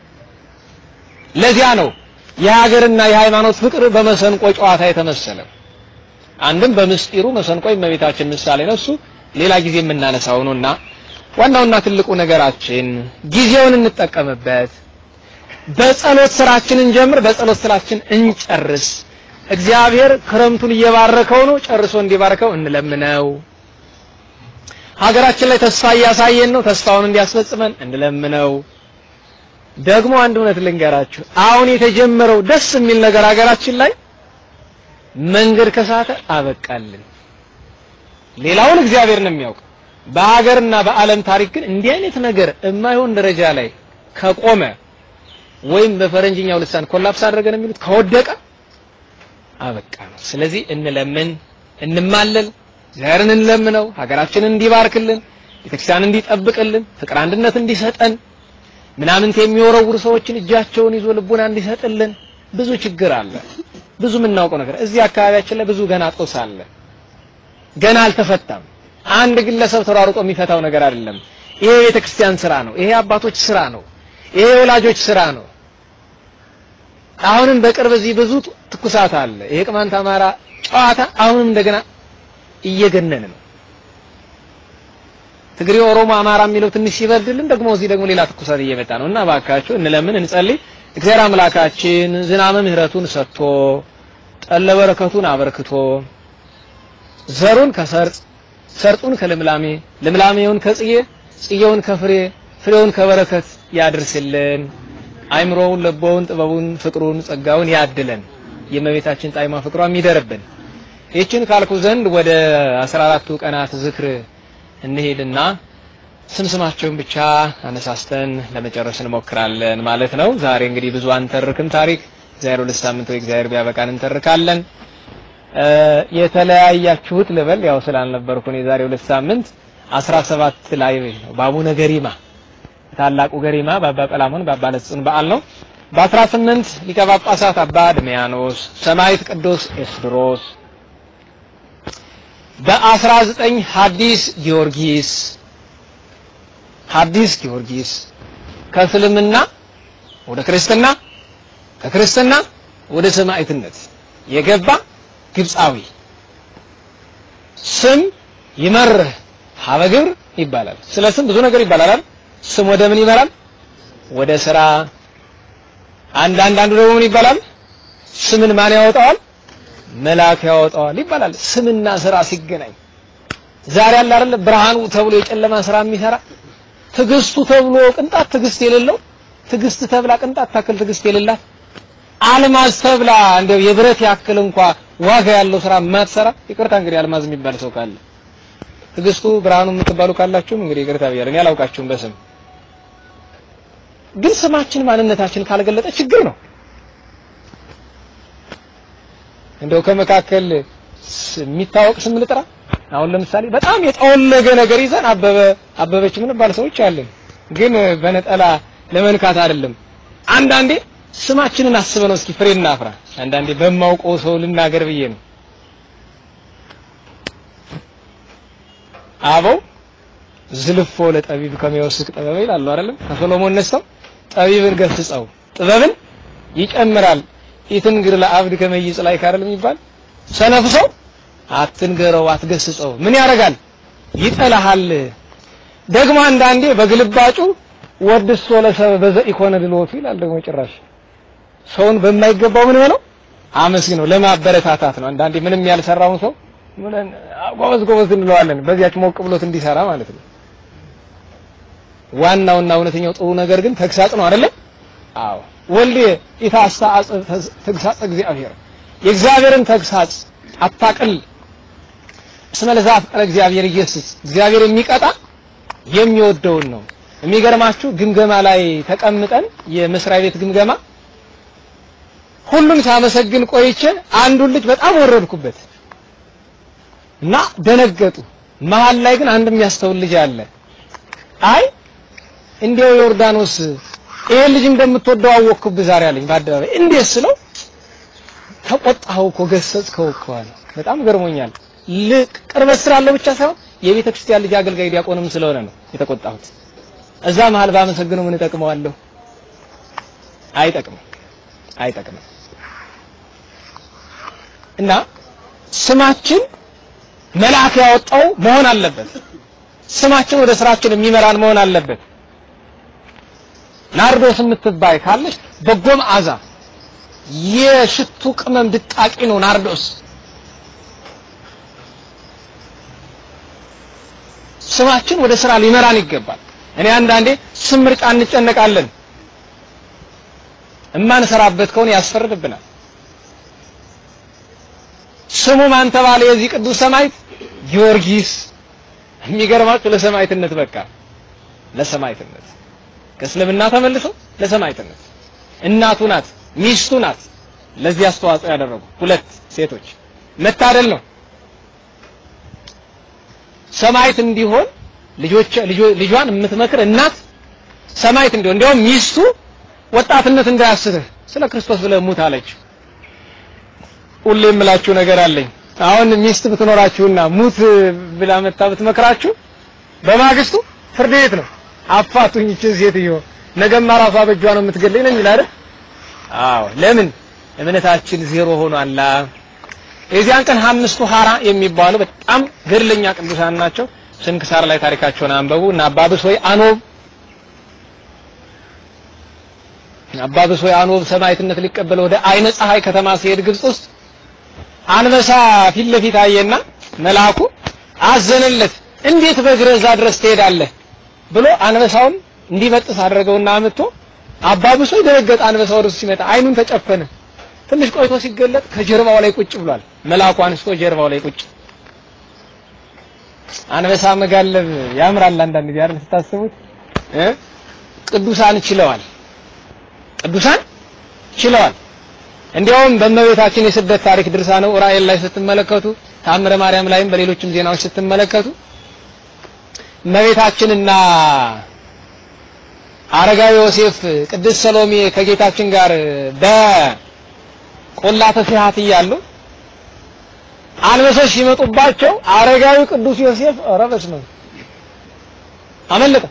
S2: ለዚያ ነው የሀገርና የሃይማኖት ፍቅር በመሰንቆ ጨዋታ የተመሰለ። አንድም በምስጢሩ መሰንቆ የእመቤታችን ምሳሌ ነው። እሱ ሌላ ጊዜ የምናነሳው ነውና ዋናውና ትልቁ ነገራችን ጊዜውን እንጠቀምበት። በጸሎት ስራችንን ጀምር፣ በጸሎት ስራችን እንጨርስ። እግዚአብሔር ክረምቱን እየባረከው ነው፣ ጨርሶ እንዲባርከው እንለምነው። ሀገራችን ላይ ተስፋ እያሳየን ነው፣ ተስፋውን እንዲያስፈጽመን እንለምነው። ደግሞ አንድ እውነት ልንገራችሁ፣ አሁን የተጀመረው ደስ የሚል ነገር ሀገራችን ላይ መንገድ ከሳተ አበቃልን። ሌላውን እግዚአብሔር ነው የሚያውቅ። በሀገርና በዓለም ታሪክ ግን እንዲህ አይነት ነገር የማይሆን ደረጃ ላይ ከቆመ ወይም በፈረንጅኛው ልሳን ኮላፕስ አደረገን የሚሉት ከወደቀ አበቃ ነው። ስለዚህ እንለምን፣ እንማለል፣ እግዚአብሔርን እንለምነው፣ ሀገራችንን እንዲባርክልን፣ ቤተክርስቲያን እንዲጠብቅልን፣ ፍቅር አንድነት እንዲሰጠን፣ ምናምንት የሚወረውሩ ሰዎችን እጃቸውን ይዞ ልቡና እንዲሰጥልን። ብዙ ችግር አለ፣ ብዙ የምናውቀው ነገር እዚህ አካባቢያችን ላይ ብዙ ገና ጦስ አለ፣ ገና አልተፈታም። አንድ ግለሰብ ተሯሩጦ የሚፈታው ነገር አይደለም። ይሄ የቤተክርስቲያን ስራ ነው። ይሄ አባቶች ስራ ነው። ይሄ የወላጆች ስራ ነው። አሁንም በቅርብ እዚህ ብዙ ትኩሳት አለ። ይሄ ቅማንት አማራ ጨዋታ አሁንም እንደገና እየገነነ ነው። ትግሬ፣ ኦሮሞ፣ አማራ የሚለው ትንሽ ሲበርድልን ደግሞ እዚህ ደግሞ ሌላ ትኩሳት እየመጣ ነው እና እባካችሁ እንለምን፣ እንጸልይ። እግዚአብሔር አምላካችን ዝናመ ምሕረቱን ሰጥቶ ጠለ በረከቱን አበርክቶ ዘሩን ከሰርጽ ሰርጡን ከልምላሜ ልምላሜውን ከጽዬ ጽዬውን ከፍሬ ፍሬውን ከበረከት ያድርስልን። አይምሮውን፣ ልቦውን፣ ጥበቡን፣ ፍቅሩን፣ ጸጋውን ያድለን። የእመቤታችን ጣዕሟ ፍቅሯ የሚደርብን። ይህችን ካልኩ ዘንድ ወደ 14ቱ ቀናት ዝክር እንሄድና ስምስማቸውን ብቻ አነሳስተን ለመጨረስ እንሞክራለን ማለት ነው። ዛሬ እንግዲህ ብዙ አንተርክም ታሪክ እግዚአብሔር ሁለት ሳምንት ወይ እግዚአብሔር ቢያበቃን እንተርካለን። የተለያያችሁት ልበል ያው ስላልነበርኩ ነው። የዛሬ ሁለት ሳምንት 17 ላይ ነው በአቡነ ገሪማ ታላቁ ገሪማ በአባ ጰላሞን በአባ ለጽን በዓል ነው። በ18 ሊቀ ጳጳሳት አባ ድሚያኖስ፣ ሰማዕት ቅዱስ ኤስድሮስ፣ በ19 ሐዲስ ጊዮርጊስ ሐዲስ ጊዮርጊስ ከእስልምና ወደ ክርስትና ከክርስትና ወደ ሰማዕትነት የገባ ግብፃዊ ስም ይመርህ ሀበግብር ይባላል። ስለ ስም ብዙ ነገር ይባላል። ስም ወደ ምን ይመራል? ወደ ስራ። አንዳንድ አንዱ ደግሞ ምን ይባላል? ስምን ማን ያወጣዋል? መልአክ ያወጣዋል ይባላል። ስምና ስራ ሲገናኝ ዛሬ አለ አይደል ብርሃኑ ተብሎ የጨለማ ስራ የሚሰራ ትዕግስቱ ተብሎ ቅንጣት ትዕግስት የሌለው ትዕግስት ተብላ ቅንጣት ታክል ትዕግስት የሌላት አልማዝ ተብላ እንደው የብረት ያክል እንኳ ዋጋ ያለው ስራ የማትሰራ ይቅርታ እንግዲህ አልማዝ የሚባል ሰው ካለ ትዕግስቱ ብርሃኑ የምትባሉ ካላችሁም እንግዲህ ይቅርታ ብያለሁ። እኔ አላውቃችሁም በስም ግን ስማችን ማንነታችን ካልገለጠ ችግር ነው። እንደው ከመካከል የሚታወቅ ስም ልጥራ። አሁን ለምሳሌ በጣም የጠወለገ ነገር ይዘን አበበ አበበች ምን ባል ሰዎች አለን። ግን በነጠላ ለመንካት አይደለም። አንዳንዴ ስማችንን አስበነው እስኪ ፍሬ እናፍራ። አንዳንዴ በማውቀው ሰው ልናገር ብዬ ነው። አበው ዝልፎ ለጠቢብ ከሚወስቅ ጥበብ ይላሉ አይደለም? ከሶሎሞን ነስተው ጠቢብን ገስጸው ጥበብን ይጨምራል ኢትንግር ለአብድ ከመይጽ ላይ ካረል የሚባል ሰነፍ ሰው አትንገረው፣ አትገስጸው ምን ያደርጋል? ይጠላሃል። ደግሞ አንዳንዴ በግልባጩ ወድሶ ለሰበ በዘ ኢኮነ ድሎቱ ይላል። ደግሞ ጭራሽ ሰውን በማይገባው ምን ሆነው አመስግነው ለማበረታታት ነው። አንዳንዴ ምንም ያልሰራውን ሰው ምን ጎበዝ ጎበዝ እንለዋለን፣ በዚያች ሞቅ ብሎት እንዲሰራ ማለት ነው። ዋናውና እውነተኛው ጥሩ ነገር ግን ተግሳጽ ነው አይደለ? አዎ ወልድ ኢታስተአጽ ተግሳጽ እግዚአብሔር የእግዚአብሔርን ተግሳጽ አታቅል እስመ ለዘአፍቀረ እግዚአብሔር ኢየሱስ እግዚአብሔር የሚቀጣ የሚወደውን ነው። የሚገርማችሁ ግምገማ ላይ ተቀምጠን የመስሪያ ቤት ግምገማ ሁሉን ሳመሰግን ቆይቼ አንዱን ልጅ በጣም ወረድኩበት እና ደነገጡ። መሀል ላይ ግን አንድ የሚያስተውል ልጅ አለ። አይ እንዲያው ዮርዳኖስ ይሄን ልጅ እንደምትወደው አወቅኩብህ ዛሬ አለኝ በአደባባይ። እንዴት ስለው ተቆጣኸው እኮ ገሰጽከው እኮ አለ። በጣም ገርሞኛል። ልቅ ቅርበት ስላለው ብቻ ሳይሆን የቤተ ክርስቲያን ልጅ አገልጋይ ዲያቆንም ስለሆነ ነው የተቆጣሁት። እዛ መሀል ባመሰግነው ምን እጠቅመዋለሁ? አይጠቅምም፣ አይጠቅምም። እና ስማችን መልአክ ያወጣው መሆን አለበት። ስማችን ወደ ስራችን የሚመራን መሆን አለበት። ናርዶስ የምትባይ ካለች በጎ መዓዛ የሽቱ ቅመም ድቃቂ ነው ናርዶስ። ስማችን ወደ ስራ ሊመራን ይገባል። እኔ አንዳንዴ ስም ምርጫ እንጨነቃለን። እማንሰራበት ከሆነ ያስፈርድብናል። ስሙ ማን ተባለ? የዚህ ቅዱስ ሰማዕት ጊዮርጊስ። የሚገርማችሁ ለሰማዕትነት በቃ ለሰማዕትነት ከእስልምና ተመልሶ ለሰማዕትነት እናቱ ናት፣ ሚስቱ ናት። ለዚህ አስተዋጽኦ ያደረጉ ሁለት ሴቶች መታደል ነው። ሰማዕት እንዲሆን ልጆች ልጇን የምትመክር እናት ሰማዕት እንዲሆን እንዲያውም ሚስቱ ወጣትነት እንዳያስትህ ስለ ክርስቶስ ብለህ ሙት አለች። ሁሌ የምላችሁ ነገር አለኝ። አሁን ሚስት ብትኖራችሁና ሙት ብላ መታ ብትመክራችሁ በማግስቱ ፍርድ ቤት ነው። አፋቱኝ እችን ሴትዮ ነገማ ራሷ በእጇ ነው የምትገለኝ ነው የሚል አይደል? አዎ። ለምን እምነታችን ዜሮ ሆኗላ። የዚያን ቀን አምስቱ ሐራ የሚባሉ በጣም ገድለኛ ቅዱሳን ናቸው። ስንክሳር ላይ ታሪካቸውን አንበቡ እና አባብስ ወይ አኖብ አባብስ ወይ አኖብ ሰማዕትነት ሊቀበል ወደ አይነ ፀሐይ ከተማ ሲሄድ ግብጽ ውስጥ አንበሳ ፊት ለፊት አየና መልአኩ አዘነለት። እንዴት በእግርህ እዛ ድረስ ትሄዳለህ ብሎ አንበሳውን እንዲበጥስ አደረገውና አምጥቶ አባብሶ ደነገጠ። አንበሳው ወደሱ ሲመጣ አይኑን ተጨፈነ። ትንሽ ቆይቶ ሲገለጥ ከጀርባው ላይ ቁጭ ብሏል። መልአኩ አንስቶ ጀርባው ላይ ቁጭ። አንበሳ መጋለብ ያምራል። አንዳንድ ጊዜ አይደል ስታስቡት እ ቅዱሳን ችለዋል። ቅዱሳን ችለዋል። እንዲያውም በእመቤታችን የስደት ታሪክ ድርሳነ ዑራኤል ላይ ስትመለከቱ ታምረ ማርያም ላይም በሌሎችም ዜናዎች ስትመለከቱ እመቤታችንና አረጋዊ ዮሴፍ ቅድስት ሰሎሜ ከጌታችን ጋር በቆላተ ሲሃት እያሉ አንበሶች ሲመጡባቸው አረጋዊ ቅዱስ ዮሴፍ ረበስ ነው አመለጠ።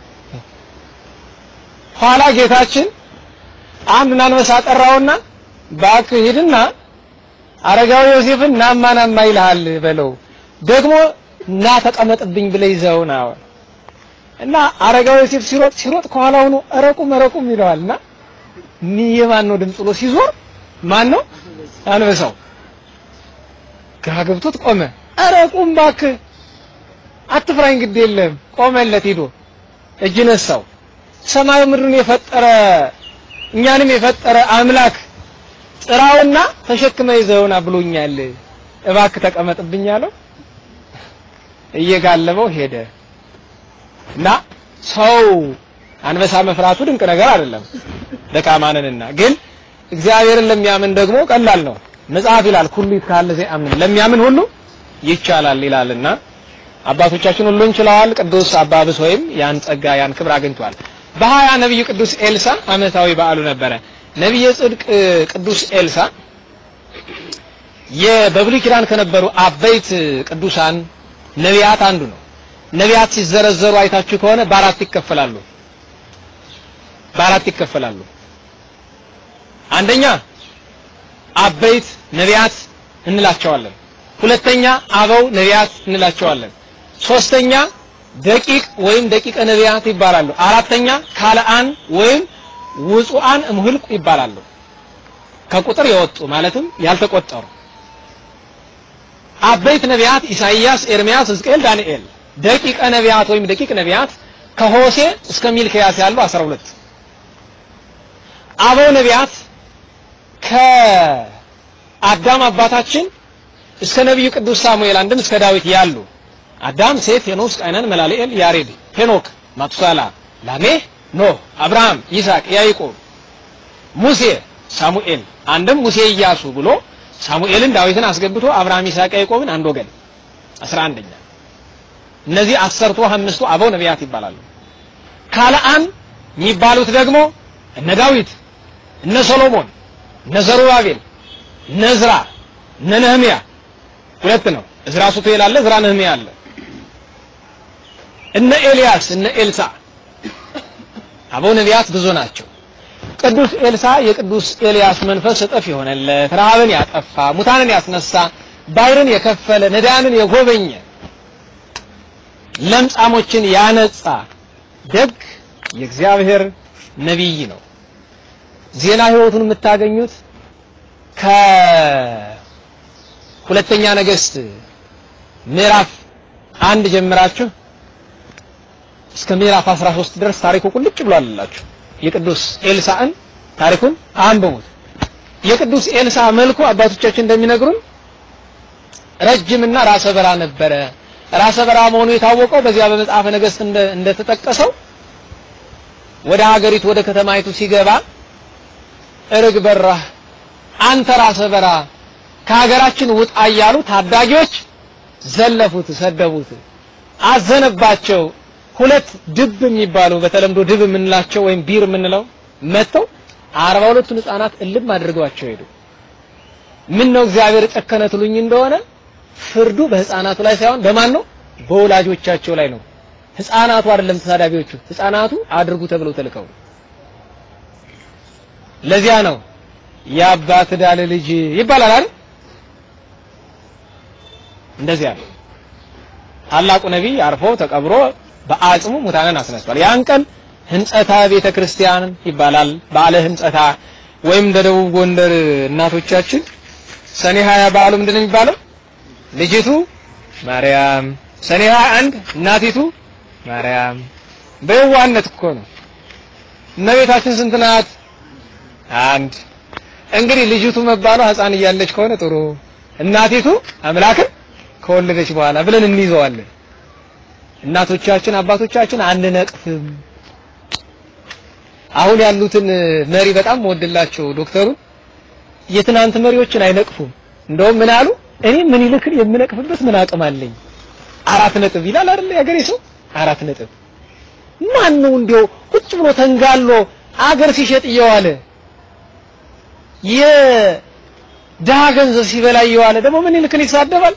S2: ኋላ ጌታችን አንዱን አንበሳ ጠራውና እባክህ ሂድና አረጋዊ ዮሴፍን ናማ ናማ ይልሃል በለው ደግሞ እና ተቀመጥብኝ ብለህ ይዘው ና እና አረጋዊ ዮሴፍ ሲሮጥ ሲሮጥ ከኋላ ሆኖ እረቁም እረቁም ይለዋልና የማን ነው ድምፅ ብሎ ሲዞር ማን ነው አንበሳው ግራ ገብቶት ቆመ እረቁም እባክህ አትፍራኝ ግድ የለም ቆመለት ሂዶ እጅ ነሳው ሰማዩ ምድሩን የፈጠረ እኛንም የፈጠረ አምላክ ጥራውና ተሸክመ ይዘውና ብሎኛል እባክህ ተቀመጥብኝ አለው እየጋለበው ሄደ እና ሰው አንበሳ መፍራቱ ድንቅ ነገር አይደለም ደካማንንና ግን እግዚአብሔርን ለሚያምን ደግሞ ቀላል ነው መጽሐፍ ይላል ሁሉ ይካለ ዘያምን ለሚያምን ሁሉ ይቻላል ይላልና አባቶቻችን ሁሉን ችለዋል ቅዱስ አባብስ ወይም ያን ጸጋ ያን ክብር አግኝቷል በሀያ ነብዩ ቅዱስ ኤልሳ አመታዊ በዓሉ ነበረ ነቢየ ጽድቅ ቅዱስ ኤልሳ የበብሉይ ኪዳን ከነበሩ አበይት ቅዱሳን ነቢያት አንዱ ነው። ነቢያት ሲዘረዘሩ አይታችሁ ከሆነ በአራት ይከፈላሉ። በአራት ይከፈላሉ። አንደኛ አበይት ነቢያት እንላቸዋለን። ሁለተኛ አበው ነቢያት እንላቸዋለን። ሶስተኛ ደቂቅ ወይም ደቂቀ ነቢያት ይባላሉ። አራተኛ ካልአን ወይም ውጹአን እምሁልቁ ይባላሉ። ከቁጥር የወጡ ማለትም ያልተቆጠሩ አበይት ነቢያት ኢሳይያስ፣ ኤርሚያስ፣ ሕዝቅኤል፣ ዳንኤል። ደቂቀ ነቢያት ወይም ደቂቅ ነቢያት ከሆሴ እስከ ሚልክያስ ያሉ 12 አበው ነቢያት ከአዳም አባታችን እስከ ነቢዩ ቅዱስ ሳሙኤል አንድም እስከ ዳዊት ያሉ አዳም፣ ሴት፣ ሄኖስ፣ ቃይናን፣ መላልኤል፣ ያሬድ፣ ሄኖክ፣ ማቱሳላ፣ ላሜህ፣ ኖህ፣ አብርሃም፣ ይስሐቅ፣ ያዕቆብ፣ ሙሴ፣ ሳሙኤል አንድም ሙሴ ኢያሱ ብሎ ሳሙኤልን ዳዊትን አስገብቶ አብርሃም፣ ይስሐቅ፣ ያዕቆብን አንድ ወገን 11ኛ እነዚህ አሰርቱ አምስቱ አበው ነቢያት ይባላሉ። ካልአን የሚባሉት ደግሞ እነ ዳዊት፣ እነ ሰሎሞን፣ እነ ዘሩባቤል፣ እነ ዕዝራ፣ እነ ነህምያ ሁለት ነው። ዕዝራ ሱቱኤል አለ፣ ዕዝራ ነህምያ አለ። እነ ኤልያስ፣ እነ ኤልሳ አበው ነቢያት ብዙ ናቸው። ቅዱስ ኤልሳ የቅዱስ ኤልያስ መንፈስ እጥፍ የሆነለት ረሃብን ያጠፋ ሙታንን ያስነሳ ባሕርን የከፈለ ነዳያንን የጎበኘ ለምጻሞችን ያነጻ ደግ የእግዚአብሔር ነቢይ ነው። ዜና ሕይወቱን የምታገኙት ከሁለተኛ ነገሥት ምዕራፍ አንድ ጀምራችሁ እስከ ምዕራፍ 13 ድረስ ታሪኩ ቁልጭ ብሏልላችሁ። የቅዱስ ኤልሳዕን ታሪኩን አንብቡት። የቅዱስ ኤልሳ መልኩ አባቶቻችን እንደሚነግሩን ረጅምና ራሰ በራ ነበረ። ራሰ በራ መሆኑ የታወቀው በዚያ በመጽሐፈ ነገሥት እንደተጠቀሰው ወደ ሀገሪቱ ወደ ከተማይቱ ሲገባ እርግ በራህ አንተ ራስህ በራ ከሀገራችን ውጣ እያሉ ታዳጊዎች ዘለፉት፣ ሰደቡት፣ አዘነባቸው። ሁለት ድብ የሚባሉ በተለምዶ ድብ የምንላቸው ወይም ቢር የምንለው መጥተው አርባ ሁለቱን ህፃናት እልም አድርገዋቸው ሄዱ። ምን ነው እግዚአብሔር ጨከነ ትሉኝ እንደሆነ ፍርዱ በህፃናቱ ላይ ሳይሆን በማን ነው? በወላጆቻቸው ላይ ነው። ህፃናቱ አይደለም ተሳዳቢዎቹ፣ ህፃናቱ አድርጉ ተብለው ተልከው። ለዚያ ነው የአባት ዳለ ልጅ ይባላል አይደል? እንደዚያ ነው። ታላቁ ነቢይ አርፎ ተቀብሮ በአጽሙ ሙታንን አስነስቷል። ያን ቀን ህንጸታ ቤተ ክርስቲያን ይባላል። በዓለ ህንጸታ ወይም እንደ ደቡብ ጎንደር እናቶቻችን ሰኔ 20 በዓሉ ምንድን ነው የሚባለው? ልጅቱ ማርያም፣ ሰኔ 21 እናቲቱ ማርያም። በየዋህነት እኮ ነው። እመቤታችን ስንት ናት? አንድ። እንግዲህ ልጅቱ መባሏ ህፃን እያለች ከሆነ ጥሩ፣ እናቲቱ አምላክን ከወለደች በኋላ ብለን እንይዘዋለን። እናቶቻችን አባቶቻችን አንነቅፍም። አሁን ያሉትን መሪ በጣም ወድላቸው ዶክተሩ የትናንት መሪዎችን አይነቅፉም። እንደውም ምን አሉ? እኔ ምን ይልክን የምነቅፍበት ምን አቅም አለኝ? አራት ነጥብ ይላል አይደል ያገሬ ሰው አራት ነጥብ። ማን ነው እንዲያው ቁጭ ብሎ ተንጋሎ አገር ሲሸጥ እየዋለ የድሃ ገንዘብ ሲበላ እየዋለ ደግሞ ምን ይልክን ይሳደባል?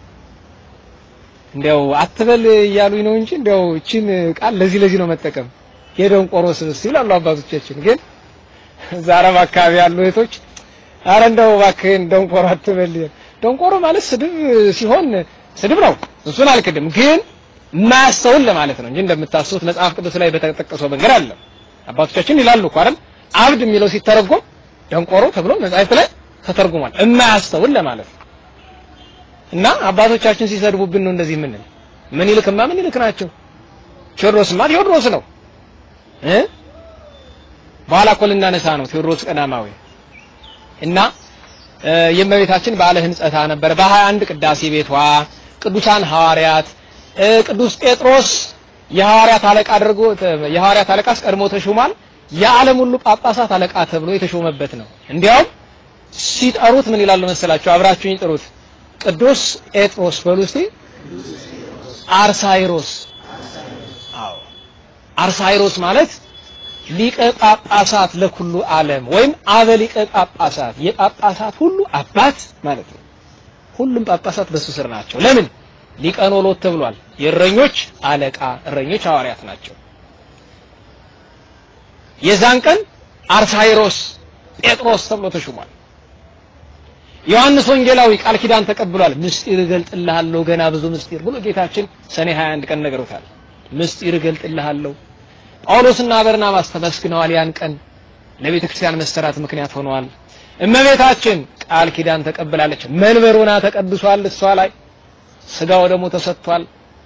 S2: እንዲያው አትበል እያሉኝ ነው እንጂ እንዲያው እቺን ቃል ለዚህ ለዚህ ነው መጠቀም የደንቆሮ ስብስብ ይላሉ አባቶቻችን። ግን እዛ አረብ አካባቢ ያሉ እህቶች አረ እንደው እባክህን ደንቆሮ አትበል። ደንቆሮ ማለት ስድብ ሲሆን ስድብ ነው፣ እሱን አልክድም። ግን የማያስተውል ለማለት ነው እንጂ እንደምታስቡት መጽሐፍ ቅዱስ ላይ በተጠቀሰው መንገድ አለ። አባቶቻችን ይላሉ እኮ አይደል አብድ የሚለው ሲተረጎም ደንቆሮ ተብሎ መጽሐፍት ላይ ተተርጉሟል። የማያስተውል ለማለት ነው። እና አባቶቻችን ሲሰድቡብን ነው እንደዚህ የምንል። ምን ይልክማ ምን ይልክ ናቸው። ቴዎድሮስማ ቴዎድሮስ ነው እ በኋላ እኮ ልናነሳ ነው ቴዎድሮስ ቀዳማዊ እና የእመቤታችን በዓለ ሕንጸታ ነበር። በሀያ አንድ ቅዳሴ ቤቷ ቅዱሳን ሐዋርያት ቅዱስ ጴጥሮስ የሐዋርያት አለቃ አድርጎ የሐዋርያት አለቃ አስቀድሞ ተሾሟል። የዓለም ሁሉ ጳጳሳት አለቃ ተብሎ የተሾመበት ነው። እንዲያውም ሲጠሩት ምን ይላሉ መሰላቸው? አብራችሁኝ ጥሩት። ቅዱስ ጴጥሮስ በሉ እስቲ አርሳይሮስ። አዎ አርሳይሮስ ማለት ሊቀ ጳጳሳት ለኩሉ ዓለም ወይም አበ ሊቀ ጳጳሳት የጳጳሳት ሁሉ አባት ማለት ነው። ሁሉም ጳጳሳት በሱ ስር ናቸው። ለምን ሊቀ ኖሎት ተብሏል። የእረኞች አለቃ እረኞች ሐዋርያት ናቸው። የዛን ቀን አርሳይሮስ ጴጥሮስ ተብሎ ተሹሟል። ዮሐንስ ወንጌላዊ ቃል ኪዳን ተቀብሏል። ምስጢር እገልጥልሃለሁ ገና ብዙ ምስጢር ብሎ ጌታችን ሰኔ 21 ቀን ነግሮታል። ምስጢር እገልጥልሃለሁ። ጳውሎስና በርናባስ ተመስግነዋል። ያን ቀን ለቤተ ክርስቲያን መሰራት ምክንያት ሆነዋል። እመቤታችን ቃል ኪዳን ተቀብላለች። መንበር ሆና ተቀድሷል። እሷ ላይ ስጋው ደግሞ ተሰጥቷል።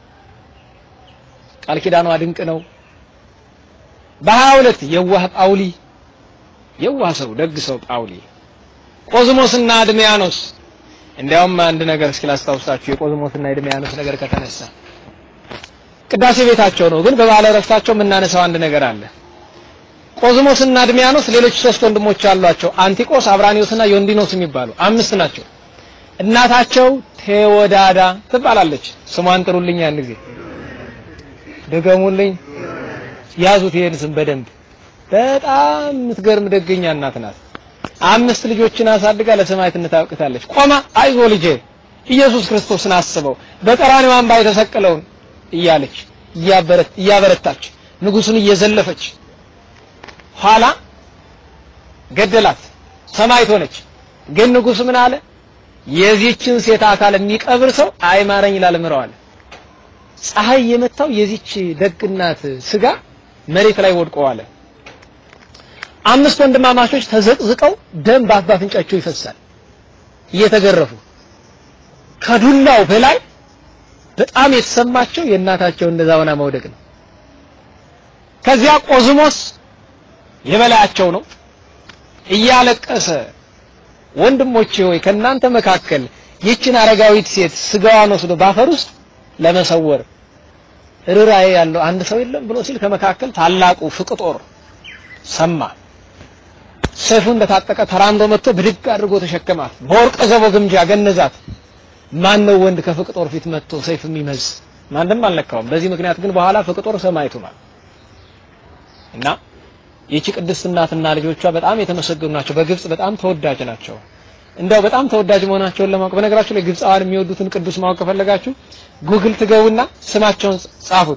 S2: ቃል ኪዳኗ ድንቅ ነው። በሀያ ሁለት የዋህ ጳውሊ የዋህ ሰው ደግ ሰው ጳውሊ ቆዝሞስና ድሚያኖስ እንዲያውም አንድ ነገር እስኪ ላስታውሳችሁ የቆዝሞስና የድሚያኖስ ነገር ከተነሳ ቅዳሴ ቤታቸው ነው ግን በባለ ረፍታቸው የምናነሳው አንድ ነገር አለ ቆዝሞስና ድሚያኖስ ሌሎች ሶስት ወንድሞች አሏቸው አንቲቆስ አብራኒዮስና ዮንዲኖስ የሚባሉ አምስት ናቸው እናታቸው ቴዎዳዳ ትባላለች ስሟን ጥሩልኝ ያን ጊዜ ደገሙልኝ ያዙት ይሄን ስም በደንብ በጣም የምትገርም ደገኛ እናት ናት አምስት ልጆችን አሳድጋ ለሰማዕትነት አብቅታለች። ቆማ አይዞ ልጄ ኢየሱስ ክርስቶስን አስበው በቀራንዮ አምባ የተሰቀለውን እያለች እያበረታች ንጉሱን እየዘለፈች ኋላ ገደላት። ሰማዕት ሆነች። ግን ንጉሱ ምን አለ? የዚችን ሴት አካል የሚቀብር ሰው አይማረኝ ይላል ምረዋል። ፀሐይ የመታው የዚች ደግናት ስጋ መሬት ላይ ወድቆ አለ። አምስት ወንድማማቾች ተዘቅዝቀው ደም በአፍ ባፍንጫቸው ይፈሳል እየተገረፉ ከዱላው በላይ በጣም የተሰማቸው የእናታቸው እንደዛ ሆና መውደቅ ነው። ከዚያ ቆዝሞስ የበላያቸው ነው እያለቀሰ ወንድሞቼ ሆይ ከእናንተ መካከል ይችን አረጋዊት ሴት ስጋዋን ወስዶ ባፈር ውስጥ ለመሰወር ርራዬ ያለው አንድ ሰው የለም ብሎ ሲል ከመካከል ታላቁ ፍቅጦር ሰማ። ሰይፉን እንደታጠቀ ተራምዶ መጥቶ ብድግ አድርጎ ተሸከማት። በወርቀ ዘቦ ግምጃ ገነዛት። ማን ነው ወንድ ከፍቅጦር ፊት መጥቶ ሰይፍ የሚመዝ? ማንም አልነካውም። በዚህ ምክንያት ግን በኋላ ፍቅጦር ሰማዕት ሆኗል። እና ይቺ ቅድስት እናትና ልጆቿ በጣም የተመሰገኑ ናቸው። በግብጽ በጣም ተወዳጅ ናቸው። እንደው በጣም ተወዳጅ መሆናቸውን ለማወቅ በነገራችሁ ላይ ግብፃውያን የሚወዱትን ቅዱስ ማወቅ ከፈለጋችሁ ጉግል ትገቡና ስማቸውን ጻፉት።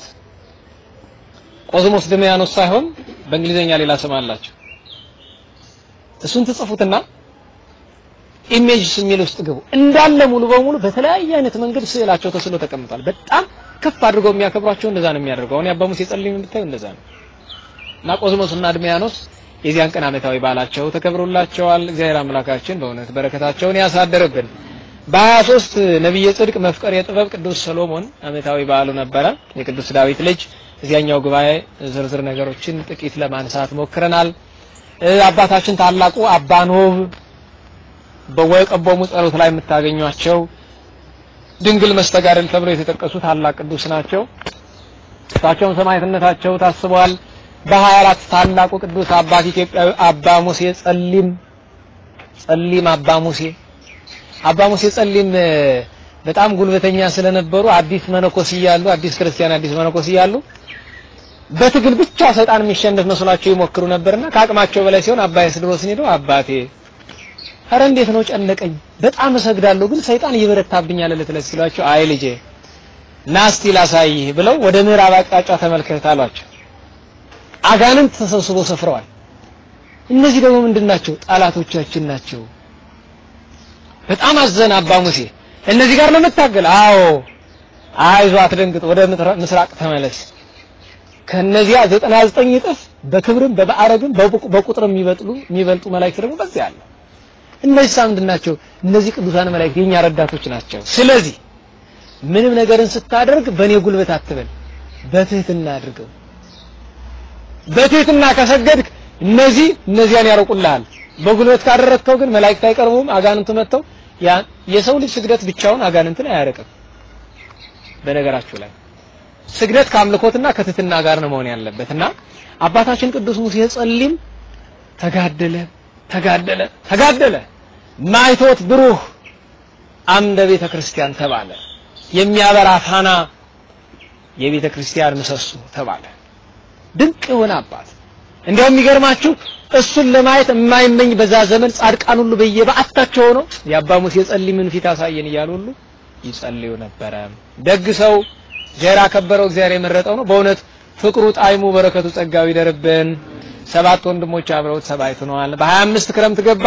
S2: ቆዝሞስ ድሚያኖስ ሳይሆን በእንግሊዘኛ ሌላ ስም አላቸው። እሱን ትጽፉትና ኢሜጅስ የሚል ውስጥ ግቡ። እንዳለ ሙሉ በሙሉ በተለያየ አይነት መንገድ ስዕላቸው ተስሎ ተቀምጧል። በጣም ከፍ አድርገው የሚያከብሯቸው እንደዛ ነው የሚያደርገው። አሁን የአባ ሙሴ ጸሊም የምታዩ እንደዛ ነው። እና ቆዝሞስ እና ድሚያኖስ የዚያን ቀን ዓመታዊ በዓላቸው ተከብሮላቸዋል። እግዚአብሔር አምላካችን በእውነት በረከታቸውን ያሳደርብን። በሀያ ሦስት ነቢየ ጽድቅ መፍቀር የጥበብ ቅዱስ ሰሎሞን ዓመታዊ በዓሉ ነበረ። የቅዱስ ዳዊት ልጅ እዚያኛው ጉባኤ ዝርዝር ነገሮችን ጥቂት ለማንሳት ሞክረናል። አባታችን ታላቁ አባ ኖብ በወይቀቦሙ ጸሎት ላይ የምታገኟቸው ድንግል መስተጋደል ተብለው የተጠቀሱ ታላቅ ቅዱስ ናቸው። እሳቸውም ሰማዕትነታቸው ታስበዋል። በሀያ አራት ታላቁ ቅዱስ አባት ኢትዮጵያዊ አባ ሙሴ ጸሊም ጸሊም አባ ሙሴ አባ ሙሴ ጸሊም በጣም ጉልበተኛ ስለነበሩ አዲስ መነኮስ እያሉ አዲስ ክርስቲያን አዲስ መነኮስ እያሉ በትግል ብቻ ሰይጣን የሚሸነፍ መስሏቸው ይሞክሩ ነበርና ከአቅማቸው በላይ ሲሆን አባ ኤስድሮስን ሄደው አባቴ ኧረ እንዴት ነው ጨነቀኝ፣ በጣም እሰግዳለሁ ግን ሰይጣን ይበረታብኛል እለት ሲሏቸው አይ ልጄ ናስቲ ላሳይህ ብለው ወደ ምዕራብ አቅጣጫ ተመልከት አሏቸው። አጋንንት ተሰብስበው ሰፍረዋል። እነዚህ ደግሞ ምንድን ናቸው? ጠላቶቻችን ናቸው። በጣም አዘነ አባ ሙሴ። እነዚህ ጋር ለመታገል አዎ፣ አይዞ አትደንግጥ፣ ወደ ምስራቅ ተመለስ። ከነዚያ 99 እጥፍ በክብርም በማዕረግም በቁጥርም የሚበልጡ የሚበልጡ መላእክት ደግሞ በዚያ አለ። እነዚህ ሳ ምንድን ናቸው? እነዚህ ቅዱሳን መላእክት የኛ ረዳቶች ናቸው። ስለዚህ ምንም ነገርን ስታደርግ በእኔ ጉልበት አትበል፣ በትህትና አድርገው። በትህትና ከሰገድክ እነዚህ እነዚያን ያርቁልሃል። በጉልበት ካደረግከው ግን መላእክት አይቀርቡም። አጋንንት መጥተው ያ የሰው ልጅ ስግደት ብቻውን አጋንንትን አያረቅም። በነገራችሁ ላይ ስግደት ከአምልኮትና ከትህትና ጋር ነው መሆን ያለበትና አባታችን ቅዱስ ሙሴ ጸሊም ተጋደለ ተጋደለ ተጋደለ ማይቶት ብሩህ አምደ ቤተ ክርስቲያን ተባለ። የሚያበራ ፋና የቤተ ክርስቲያን ምሰሶ ተባለ። ድንቅ የሆነ አባት እንዲያውም የሚገርማችሁ እሱን ለማየት የማይመኝ በዛ ዘመን ጻድቃን ሁሉ በየበዓታቸው ሆነው የአባ ሙሴ ጸሊምን ፊት አሳየን እያሉ ሁሉ ይጸልዩ ነበረ። ደግ ሰው እግዚአብሔር ያከበረው እግዚአብሔር የመረጠው ነው። በእውነት ፍቅሩ፣ ጣዕሙ፣ በረከቱ፣ ጸጋው ይደርብን። ሰባት ወንድሞች አብረውት ሰባይት ሆነዋል። በሀያ አምስት ክረምት ገባ።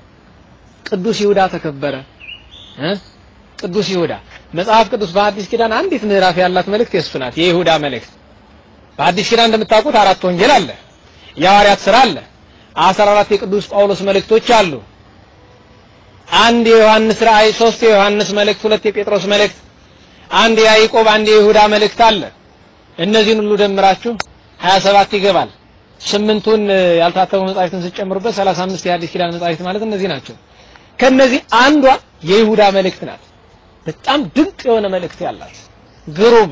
S2: ቅዱስ ይሁዳ ተከበረ እ ቅዱስ ይሁዳ መጽሐፍ ቅዱስ በአዲስ ኪዳን አንዲት ምዕራፍ ያላት መልእክት የእሱ ናት፣ የይሁዳ መልእክት። በአዲስ ኪዳን እንደምታውቁት አራት ወንጌል አለ፣ የሐዋርያት ሥራ አለ፣ አስራ አራት የቅዱስ ጳውሎስ መልእክቶች አሉ፣ አንድ የዮሐንስ ራእይ፣ ሶስት የዮሐንስ መልእክት፣ ሁለት የጴጥሮስ መልእክት፣ አንድ የያዕቆብ፣ አንድ የይሁዳ መልእክት አለ። እነዚህን ሁሉ ደምራችሁ 27 ይገባል። ስምንቱን ያልታተሙ መጻሕፍትን ስጨምሩበት 35 የአዲስ ኪዳን መጻሕፍት ማለት እነዚህ ናቸው። ከነዚህ አንዷ የይሁዳ መልእክት ናት። በጣም ድንቅ የሆነ መልእክት ያላት ግሩም።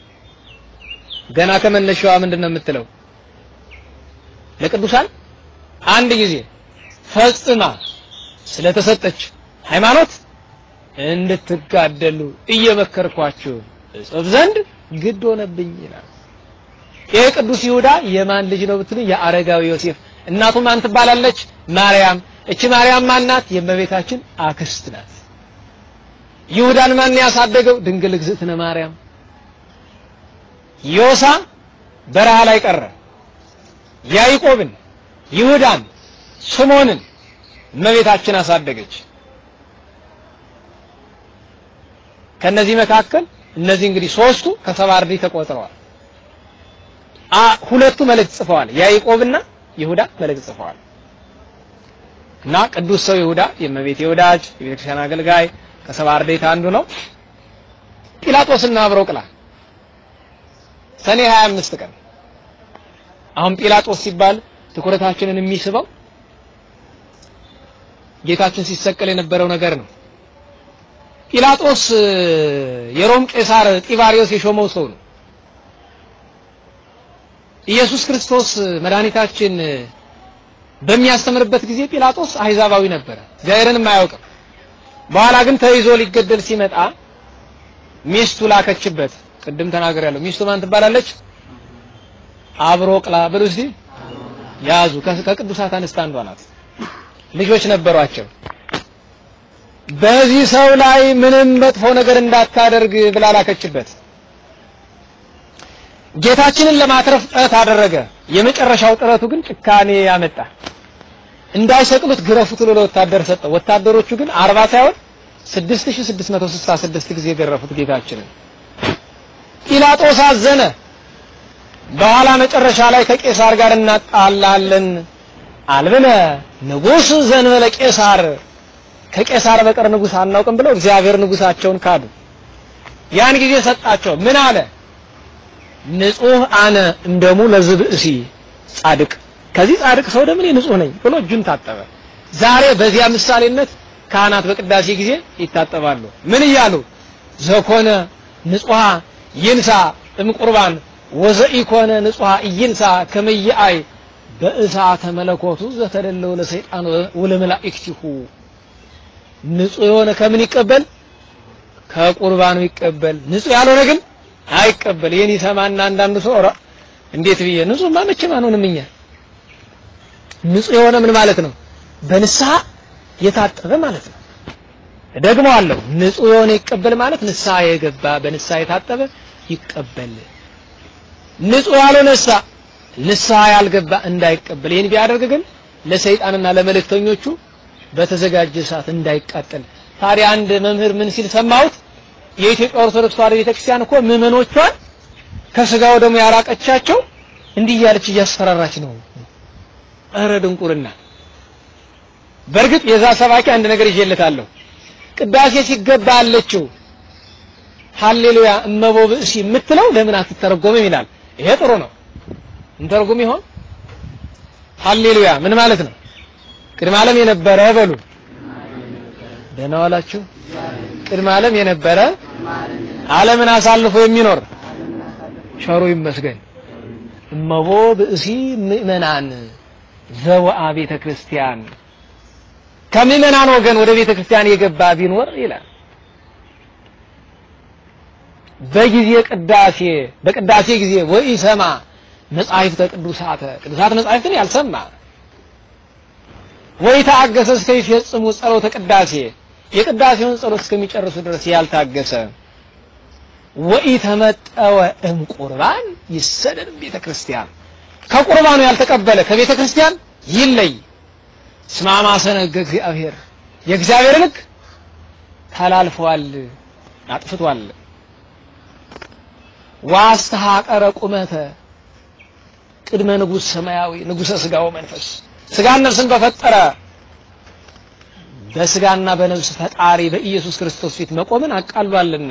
S2: ገና ከመነሻዋ ምንድን ነው የምትለው? ለቅዱሳን አንድ ጊዜ ፈጽማ ስለተሰጠች ሃይማኖት እንድትጋደሉ እየመከርኳችሁ እጽፍ ዘንድ ግድ ሆነብኝ ይላል። ይሄ ቅዱስ ይሁዳ የማን ልጅ ነው ብትሉ የአረጋዊ ዮሴፍ እናቱ ማን ትባላለች? ማርያም። እቺ ማርያም ማናት? የእመቤታችን አክስት ናት። ይሁዳን ማን ያሳደገው? ድንግል እግዝእትነ ማርያም። ዮሳ በረሃ ላይ ቀረ። ያዕቆብን፣ ይሁዳን፣ ስሞንን እመቤታችን አሳደገች። ከነዚህ መካከል እነዚህ እንግዲህ ሶስቱ ከሰባ አርድእት ተቆጥረዋል። ሁለቱ መልእክት ጽፈዋል። ያዕቆብና ይሁዳ መልእክት ጽፈዋል። እና ቅዱስ ሰው ይሁዳ የእመቤት የወዳጅ የቤተክርስቲያን አገልጋይ ከሰባ አርድእት አንዱ ነው። ጲላጦስና አብሮቅላ ሰኔ 25 ቀን አሁን ጲላጦስ ሲባል ትኩረታችንን የሚስበው ጌታችን ሲሰቀል የነበረው ነገር ነው። ጲላጦስ የሮም ቄሳር ጢባሪዮስ የሾመው ሰው ነው። ኢየሱስ ክርስቶስ መድኃኒታችን በሚያስተምርበት ጊዜ ጲላጦስ አሕዛባዊ ነበረ፣ እግዚአብሔርንም አያውቅም። በኋላ ግን ተይዞ ሊገደል ሲመጣ ሚስቱ ላከችበት። ቅድም ተናግሬያለሁ። ሚስቱ ማን ትባላለች? አብሮቅላ ብሉ እስቲ ያዙ። ከቅዱሳት አንስት አንዷ ናት። ልጆች ነበሯቸው። በዚህ ሰው ላይ ምንም መጥፎ ነገር እንዳታደርግ ብላ ላከችበት። ጌታችንን ለማትረፍ ጥረት አደረገ። የመጨረሻው ጥረቱ ግን ጭካኔ ያመጣ። እንዳይሰቅሉት ግረፉት ብሎ ለወታደር ሰጠው። ወታደሮቹ ግን አርባ ሳይሆን 6666 ጊዜ ገረፉት ጌታችንን። ጲላጦስ አዘነ። በኋላ መጨረሻ ላይ ከቄሳር ጋር እናጣላለን አልብነ ንጉሥ ዘንበለ ቄሳር ከቄሳር በቀር ንጉሥ አናውቅም ብለው እግዚአብሔር ንጉሳቸውን ካዱ። ያን ጊዜ ሰጣቸው። ምን አለ? ንጹህ አነ እንደሙ ለዝብእሲ ጻድቅ ከዚህ ጻድቅ ሰው ደም እኔ ንጹህ ነኝ ብሎ እጁን ታጠበ። ዛሬ በዚያ ምሳሌነት ካህናት በቅዳሴ ጊዜ ይታጠባሉ። ምን እያሉ ዘኮነ ንጹሃ ይንሳ እምቁርባን ወዘኢኮነ ንጹሃ ኢይንሳ ከመይአይ በእሳተ መለኮቱ ዘተደለው ለሰይጣን ወለመላእክቲሁ ንጹህ የሆነ ከምን ይቀበል? ከቁርባኑ ይቀበል። ንጹህ ያልሆነ ግን አይቀበል። ይሄን ይሰማና አንዳንዱ ሰው ኧረ እንዴት ብዬ ንጹህማ መቼም አንሆንም እኛ። ንጹህ የሆነ ምን ማለት ነው? በንስሐ የታጠበ ማለት ነው። ደግሞ አለው ንጹህ የሆነ ይቀበል ማለት ንስሐ የገባ በንስሐ የታጠበ ይቀበል። ንጹህ ያልሆነሳ ንስሐ ያልገባ እንዳይቀበል። ይህን ቢያደርግ ግን ለሰይጣንና ለመልእክተኞቹ በተዘጋጀ ሰዓት እንዳይቃጠል። ታዲያ አንድ መምህር ምን ሲል ሰማሁት? የኢትዮጵያ ኦርቶዶክስ ተዋሕዶ ቤተክርስቲያን እኮ ምዕመኖቿን ከስጋው ደግሞ ያራቀቻቸው እንዲህ እያለች እያስፈራራች ነው። እረ ድንቁርና! በእርግጥ የዛ ሰባኪ አንድ ነገር ይዤለታለሁ። ቅዳሴ ሲገባ አለችው ሃሌሉያ እመቦ ብእሲ የምትለው ለምን አትተረጎምም ይላል። ይሄ ጥሩ ነው። እንተርጉም ይሆን? ሃሌሉያ ምን ማለት ነው? ቅድመ ዓለም የነበረ በሉ። ደህና ዋላችሁ። ቅድመ ዓለም የነበረ ዓለምን አሳልፎ የሚኖር ቸሩ ይመስገን። እመቦ ብእሲ ምእመናን ዘወአ ቤተ ክርስቲያን ከምእመናን ወገን ወደ ቤተ ክርስቲያን የገባ ቢኖር ይላል በጊዜ ቅዳሴ በቅዳሴ ጊዜ ወኢሰማ መጻሕፍተ ቅዱሳተ ቅዱሳት መጻሕፍትን ያልሰማ ወይ ታገሰ እስከ ይፈጽሙ ጸሎተ ቅዳሴ የቅዳሴውን ጸሎት እስከሚጨርሱ ድረስ ያልታገሰ ወይ ተመጠወ እምቁርባን ይሰደድ ቤተ ክርስቲያን ከቁርባኑ ያልተቀበለ ከቤተ ክርስቲያን ይለይ። ስማማ ሰነገ እግዚአብሔር የእግዚአብሔር ሕግ ተላልፏል፣ አጥፍቷል። ዋስተሐቀረ ቁመተ ቅድመ ንጉሥ ሰማያዊ ንጉሠ ሥጋው መንፈስ ሥጋን ነፍስን በፈጠረ በሥጋና በነፍስ ፈጣሪ በኢየሱስ ክርስቶስ ፊት መቆምን አቃሏልና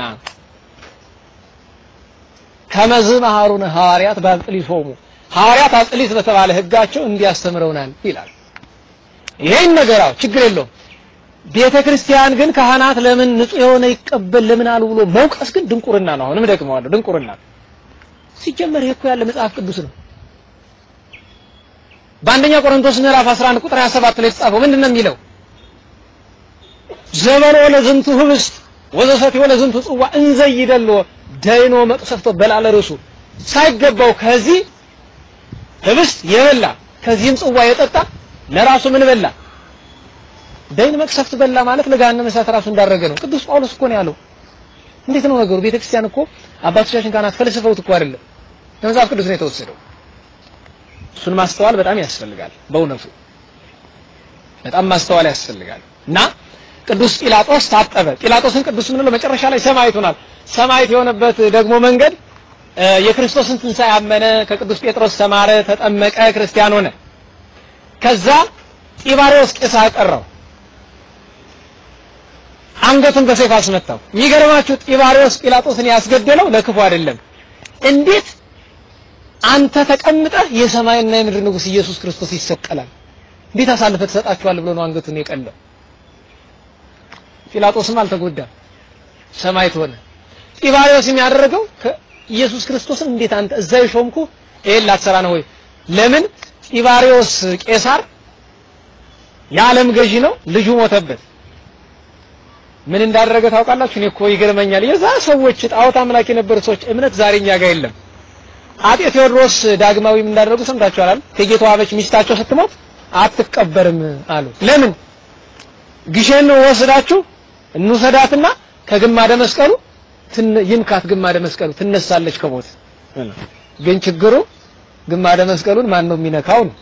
S2: ከመዝ መሐሩነ ሐዋርያት በአብጥሊቶሙ ሐዋርያት አብጥሊት በተባለ ሕጋቸው እንዲያስተምረውናል ይላል። ይሄን ነገራው ችግር የለውም። ቤተ ክርስቲያን ግን ካህናት ለምን ንጹህ የሆነ ይቀበል ለምን አሉ ብሎ መውቀስ ግን ድንቁርና ነው። አሁንም ደግመዋለሁ፣ ድንቁርና ሲጀመር ይሄ እኮ ያለ መጽሐፍ ቅዱስ ነው። በአንደኛ ቆሮንቶስ ምዕራፍ 11 ቁጥር 27 ላይ የተጻፈው ምንድን ነው የሚለው? ዘመኖ ለዝንቱ ህብስት ወዘሰትዮ ለዝንቱ ጽዋ እንዘ ይደሎ ደይኖ መቅሰፍቶ በላለ ርሱ ሳይገባው ከዚህ ህብስት የበላ ከዚህም ጽዋ የጠጣ ለራሱ ምን በላ? ደይን መቅሰፍት በላ ማለት ለገሃነመ እሳት ራሱ እንዳረገ ነው። ቅዱስ ጳውሎስ እኮ ነው ያለው። እንዴት ነው ነገሩ? ቤተክርስቲያን እኮ አባቶቻችን ካህናት ፈልስፈውት እኮ አይደለም ከመጽሐፍ ቅዱስ ነው የተወሰደው። እሱን ማስተዋል በጣም ያስፈልጋል። በእውነቱ በጣም ማስተዋል ያስፈልጋል። እና ቅዱስ ጲላጦስ ታጠበ። ጲላጦስን ቅዱስ ምንለው መጨረሻ ላይ ሰማዕት ሆኗል። ሰማዕት የሆነበት ደግሞ መንገድ የክርስቶስን ትንሣኤ አመነ፣ ከቅዱስ ጴጥሮስ ተማረ፣ ተጠመቀ፣ ክርስቲያን ሆነ። ከዛ ጢባሪዎስ ቄሳር ቀረው፣ አንገቱን በሰይፍ አስመታው። የሚገርማችሁ ጢባሪዎስ ጲላጦስን ያስገደለው ለክፉ አይደለም። እንዴት አንተ ተቀምጠህ የሰማይና የምድር ንጉሥ ኢየሱስ ክርስቶስ ይሰቀላል፣ እንዴት አሳልፈህ ትሰጣችኋለህ ብሎ ነው አንገቱን የቀለው። ጲላጦስም አልተጎዳም፣ ሰማዕት ሆነ። ጢባሪዎስ የሚያደርገው ኢየሱስ ክርስቶስን እንዴት አንተ እዛ የሾምኩ ይሄን ላትሰራ ነው ወይ? ለምን ጢባሪዎስ ቄሳር የዓለም ገዢ ነው። ልጁ ሞተበት። ምን እንዳደረገ ታውቃላችሁ? እኔ እኮ ይገርመኛል። የዛ ሰዎች ጣዖት አምላክ የነበሩ ሰዎች እምነት ዛሬ እኛ ጋር የለም። አጤ ቴዎድሮስ ዳግማዊ ምን እንዳደረጉ ሰምታችኋል። እቴጌ ተዋበች ሚስታቸው ስትሞት አትቀበርም አሉ። ለምን? ግሼን ወስዳችሁ እንውሰዳትና ከግማደ መስቀሉ ይንካት፣ ግማደ መስቀሉ ትነሳለች ከሞት። ግን ችግሩ ግማደ መስቀሉን ማን ነው የሚነካው ነው።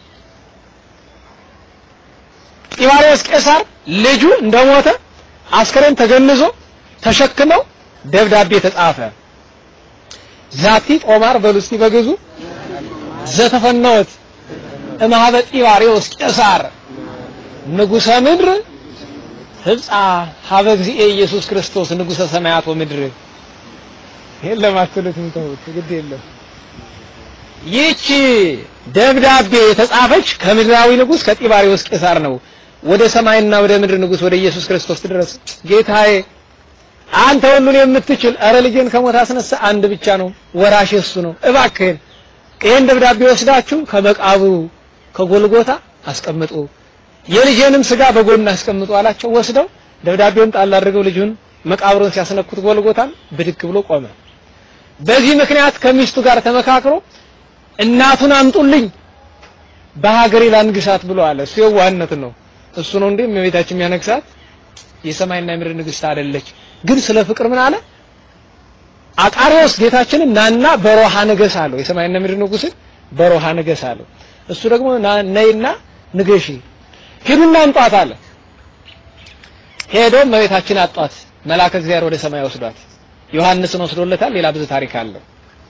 S2: ጢባሪዎስ ቄሳር ልጁ እንደሞተ አስከሬን ተገንዞ ተሸክመው ደብዳቤ ተጻፈ። ዛቲ ጦማር በሉ እስቲ በግዙ ዘተፈነወት እምኀበ ጢባሪዎስ ቄሳር ንጉሰ ምድር ህብጻ ሀበ እግዚእ ኢየሱስ ክርስቶስ ንጉሰ ሰማያት ወምድር። የለም አትሉትም፣ ተውት፣ ግድ የለም። ይህች ደብዳቤ የተጻፈች ከምድራዊ ንጉስ ከጢባሪዎስ ቄሳር ነው። ወደ ሰማይና ወደ ምድር ንጉስ ወደ ኢየሱስ ክርስቶስ ድረስ ጌታዬ አንተ ሁሉን የምትችል እረ ልጄን ከሞት አስነሳ፣ አንድ ብቻ ነው ወራሽ እሱ ነው። እባክህን ይሄን ደብዳቤ ወስዳችሁ ከመቃብሩ ከጎልጎታ አስቀምጡ፣ የልጄንም ስጋ በጎን አስቀምጡ አላቸው። ወስደው ደብዳቤውን ጣል አድርገው ልጁን መቃብሩን ሲያስነኩት ጎልጎታን ብድክ ብሎ ቆመ። በዚህ ምክንያት ከሚስቱ ጋር ተመካክሮ እናቱን አምጡልኝ በሀገሬ ላንግሳት ብሎ አለ። እሱ የዋህነት ነው። እሱ ነው እንዴ እመቤታችን የሚያነግሳት የሰማይና የምድር ንግስት አይደለች። ግን ስለ ፍቅር ምን አለ? አቃሪዎስ ጌታችንን ናና በሮሃ ንገስ አለው። የሰማይና ምድር ንጉስን በሮሃ ንገስ አለው። እሱ ደግሞ ነይና ንገሺ፣ ሂዱና እንጧት አለ። ሄዶ እመቤታችን አጧት። መልአከ እግዚአብሔር ወደ ሰማይ ወስዷት ዮሐንስን ወስዶለታል። ሌላ ብዙ ታሪክ አለው።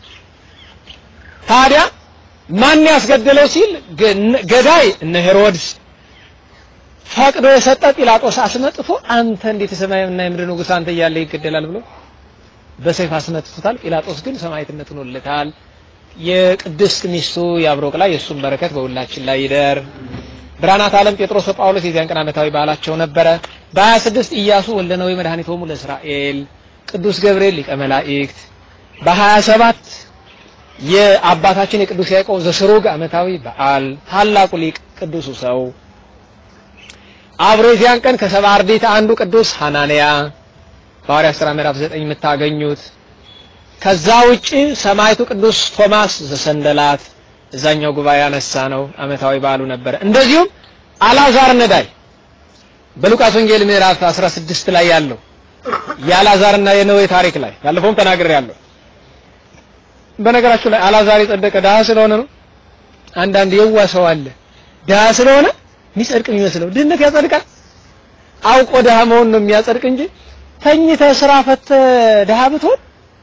S2: ታዲያ ማን ያስገደለው ሲል ገዳይ እነ ሄሮድስ ፈቅዶ የሰጠ ጲላጦስ አስመጥቶ አንተ እንዴት የሰማይና የምድር ንጉስ አንተ እያለ ይገደላል ብሎ በሰይፍ አስመጥቶታል። ጲላጦስ ግን ሰማዕትነት ሆኖለታል። የቅድስት ሚስቱ የአብሮቅ ላይ የእሱም በረከት በሁላችን ላይ ይደር። ብርሃናት ዓለም ጴጥሮስ ወጳውሎስ የዚያን ቀን ዓመታዊ በዓላቸው ነበረ። በ26 ኢያሱ ወልደ ነዌ መድኃኒቶሙ ለእስራኤል፣ ቅዱስ ገብርኤል ሊቀ መላእክት፣ በ27 የአባታችን የቅዱስ ያዕቆብ ዘስሩግ ዓመታዊ በዓል፣ ታላቁ ሊቅ ቅዱሱ ሰው አብሮ የዚያን ቀን ከሰባ አርድእት አንዱ ቅዱስ ሐናንያ በሐዋርያት ሥራ ምዕራፍ 9 የምታገኙት። ከዛ ውጪ ሰማዕቱ ቅዱስ ቶማስ ዘሰንደላት እዛኛው ጉባኤ ያነሳ ነው ዓመታዊ በዓሉ ነበረ። እንደዚሁም አላዛር ነዳይ በሉቃስ ወንጌል ምዕራፍ 16 ላይ ያለው የአላዛርና የነዌ ታሪክ ላይ ባለፈውም ተናግሬያለሁ። በነገራችሁ ላይ አላዛር የጸደቀ ድሀ ስለሆነ ነው። አንዳንድ የዋ ሰው አለ ድሀ ስለሆነ የሚጸድቅ የሚመስለው ድህነት ያጸድቃል። አውቆ ድሀ መሆን ነው የሚያጸድቅ እንጂ ተኝተህ ስራ ፈተህ ድሀ ብትሆን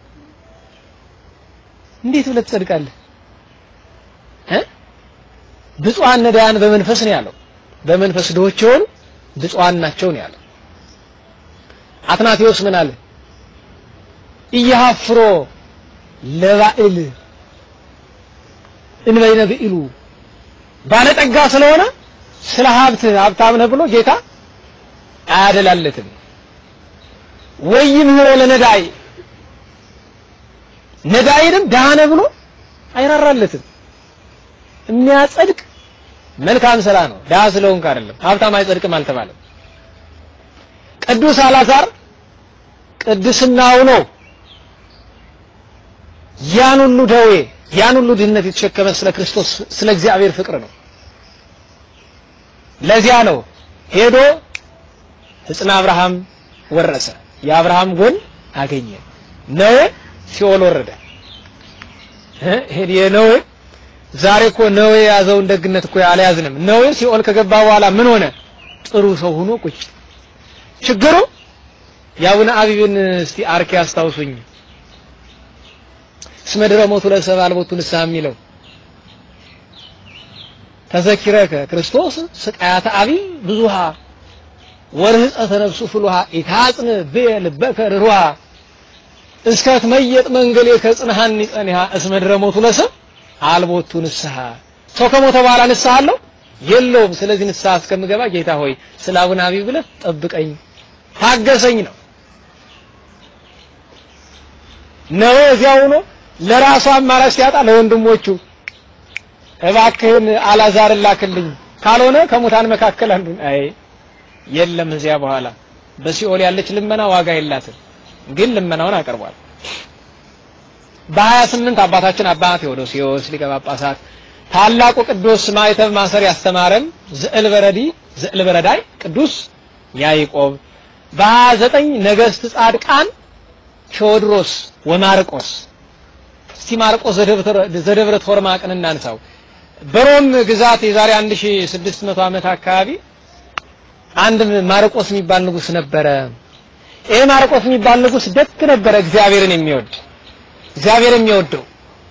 S2: እንዴት ብለህ ትጸድቃለህ? እ ብፁዓን ነዳያን በመንፈስ ነው ያለው። በመንፈስ ድሆች የሆኑ ብፁዓን ናቸው ነው ያለው። አትናቴዎስ ምን አለ? እየሀፍሮ ለባዕል እንበይነ ብዕሉ ባለጠጋ ስለሆነ ስለ ሀብት ሀብታም ነህ ብሎ ጌታ አያደላለትም። ወይም ምህሮ ለነዳይ ነዳይንም ድሃ ነህ ብሎ አይራራለትም። የሚያጸድቅ መልካም ስራ ነው። ድሃ ስለሆንክ አይደለም። ሀብታም አይጸድቅም አልተባለም። ቅዱስ አላዛር ቅድስናው ነው ያን ሁሉ ደዌ ያን ሁሉ ድህነት የተሸከመ ስለ ክርስቶስ ስለ እግዚአብሔር ፍቅር ነው። ለዚያ ነው ሄዶ ሕፅነ አብርሃም ወረሰ። የአብርሃም ጎን አገኘ። ነዌ ሲኦል ወረደ። የነዌ ዛሬ እኮ ነዌ የያዘውን ደግነት እኮ አልያዝንም። ነዌ ሲኦል ከገባ በኋላ ምን ሆነ? ጥሩ ሰው ሆኖ ቁጭ። ችግሩ የአቡነ አቢብን እስቲ አርኪ አስታውሱኝ። እስመ ድረ ሞቱ ለሰብእ አልቦቱ ንስሐ የሚለው ተዘኪረከ ክርስቶስ ስቃያተ አቢብ ብዙሃ ወርህፀተ ነፍሱ ፍሉሃ ኢታጽን ብየ ልበከ ርሩሃ እስከ ትመየጥ መንገሌ ከጽንሃኒ ጸኒሃ እስመ ድረ ሞቱ ለሰብእ አልቦቱ ንስሐ። ሰው ከሞተ በኋላ ንስሐ አለው የለውም። ስለዚህ ንስሐ እስከምገባ ጌታ ሆይ ስለ አቡነ አቢብ ብለህ ጠብቀኝ፣ ታገሰኝ ነው ነው እዚያው ሆኖ ለራሱ አማራጭ ሲያጣ ለወንድሞቹ እባክህን አላዛርን ላክልኝ ካልሆነ ከሙታን መካከል አንዱ አይ የለም እዚያ በኋላ በሲኦል ያለች ልመና ዋጋ የላትም። ግን ልመናውን አቅርቧል። በሀያ ስምንት አባታችን አባ ቴዎዶሲዎስ ሊቀ ጳጳሳት ታላቁ ቅዱስ ማዕተብ ማሰር ያስተማረን ዝዕል በረዲ ዝዕል በረዳይ ቅዱስ ያዕቆብ በሀያ ዘጠኝ ነገስት ጻድቃን ቴዎድሮስ ወማርቆስ እስቲ ማርቆስ ዘደብረ ቶርማቅን እናንሳው። በሮም ግዛት የዛሬ 1600 ዓመት አካባቢ አንድ ማርቆስ የሚባል ንጉስ ነበረ። ይሄ ማርቆስ የሚባል ንጉስ ደግ ነበረ፣ እግዚአብሔርን የሚወድ እግዚአብሔር የሚወደው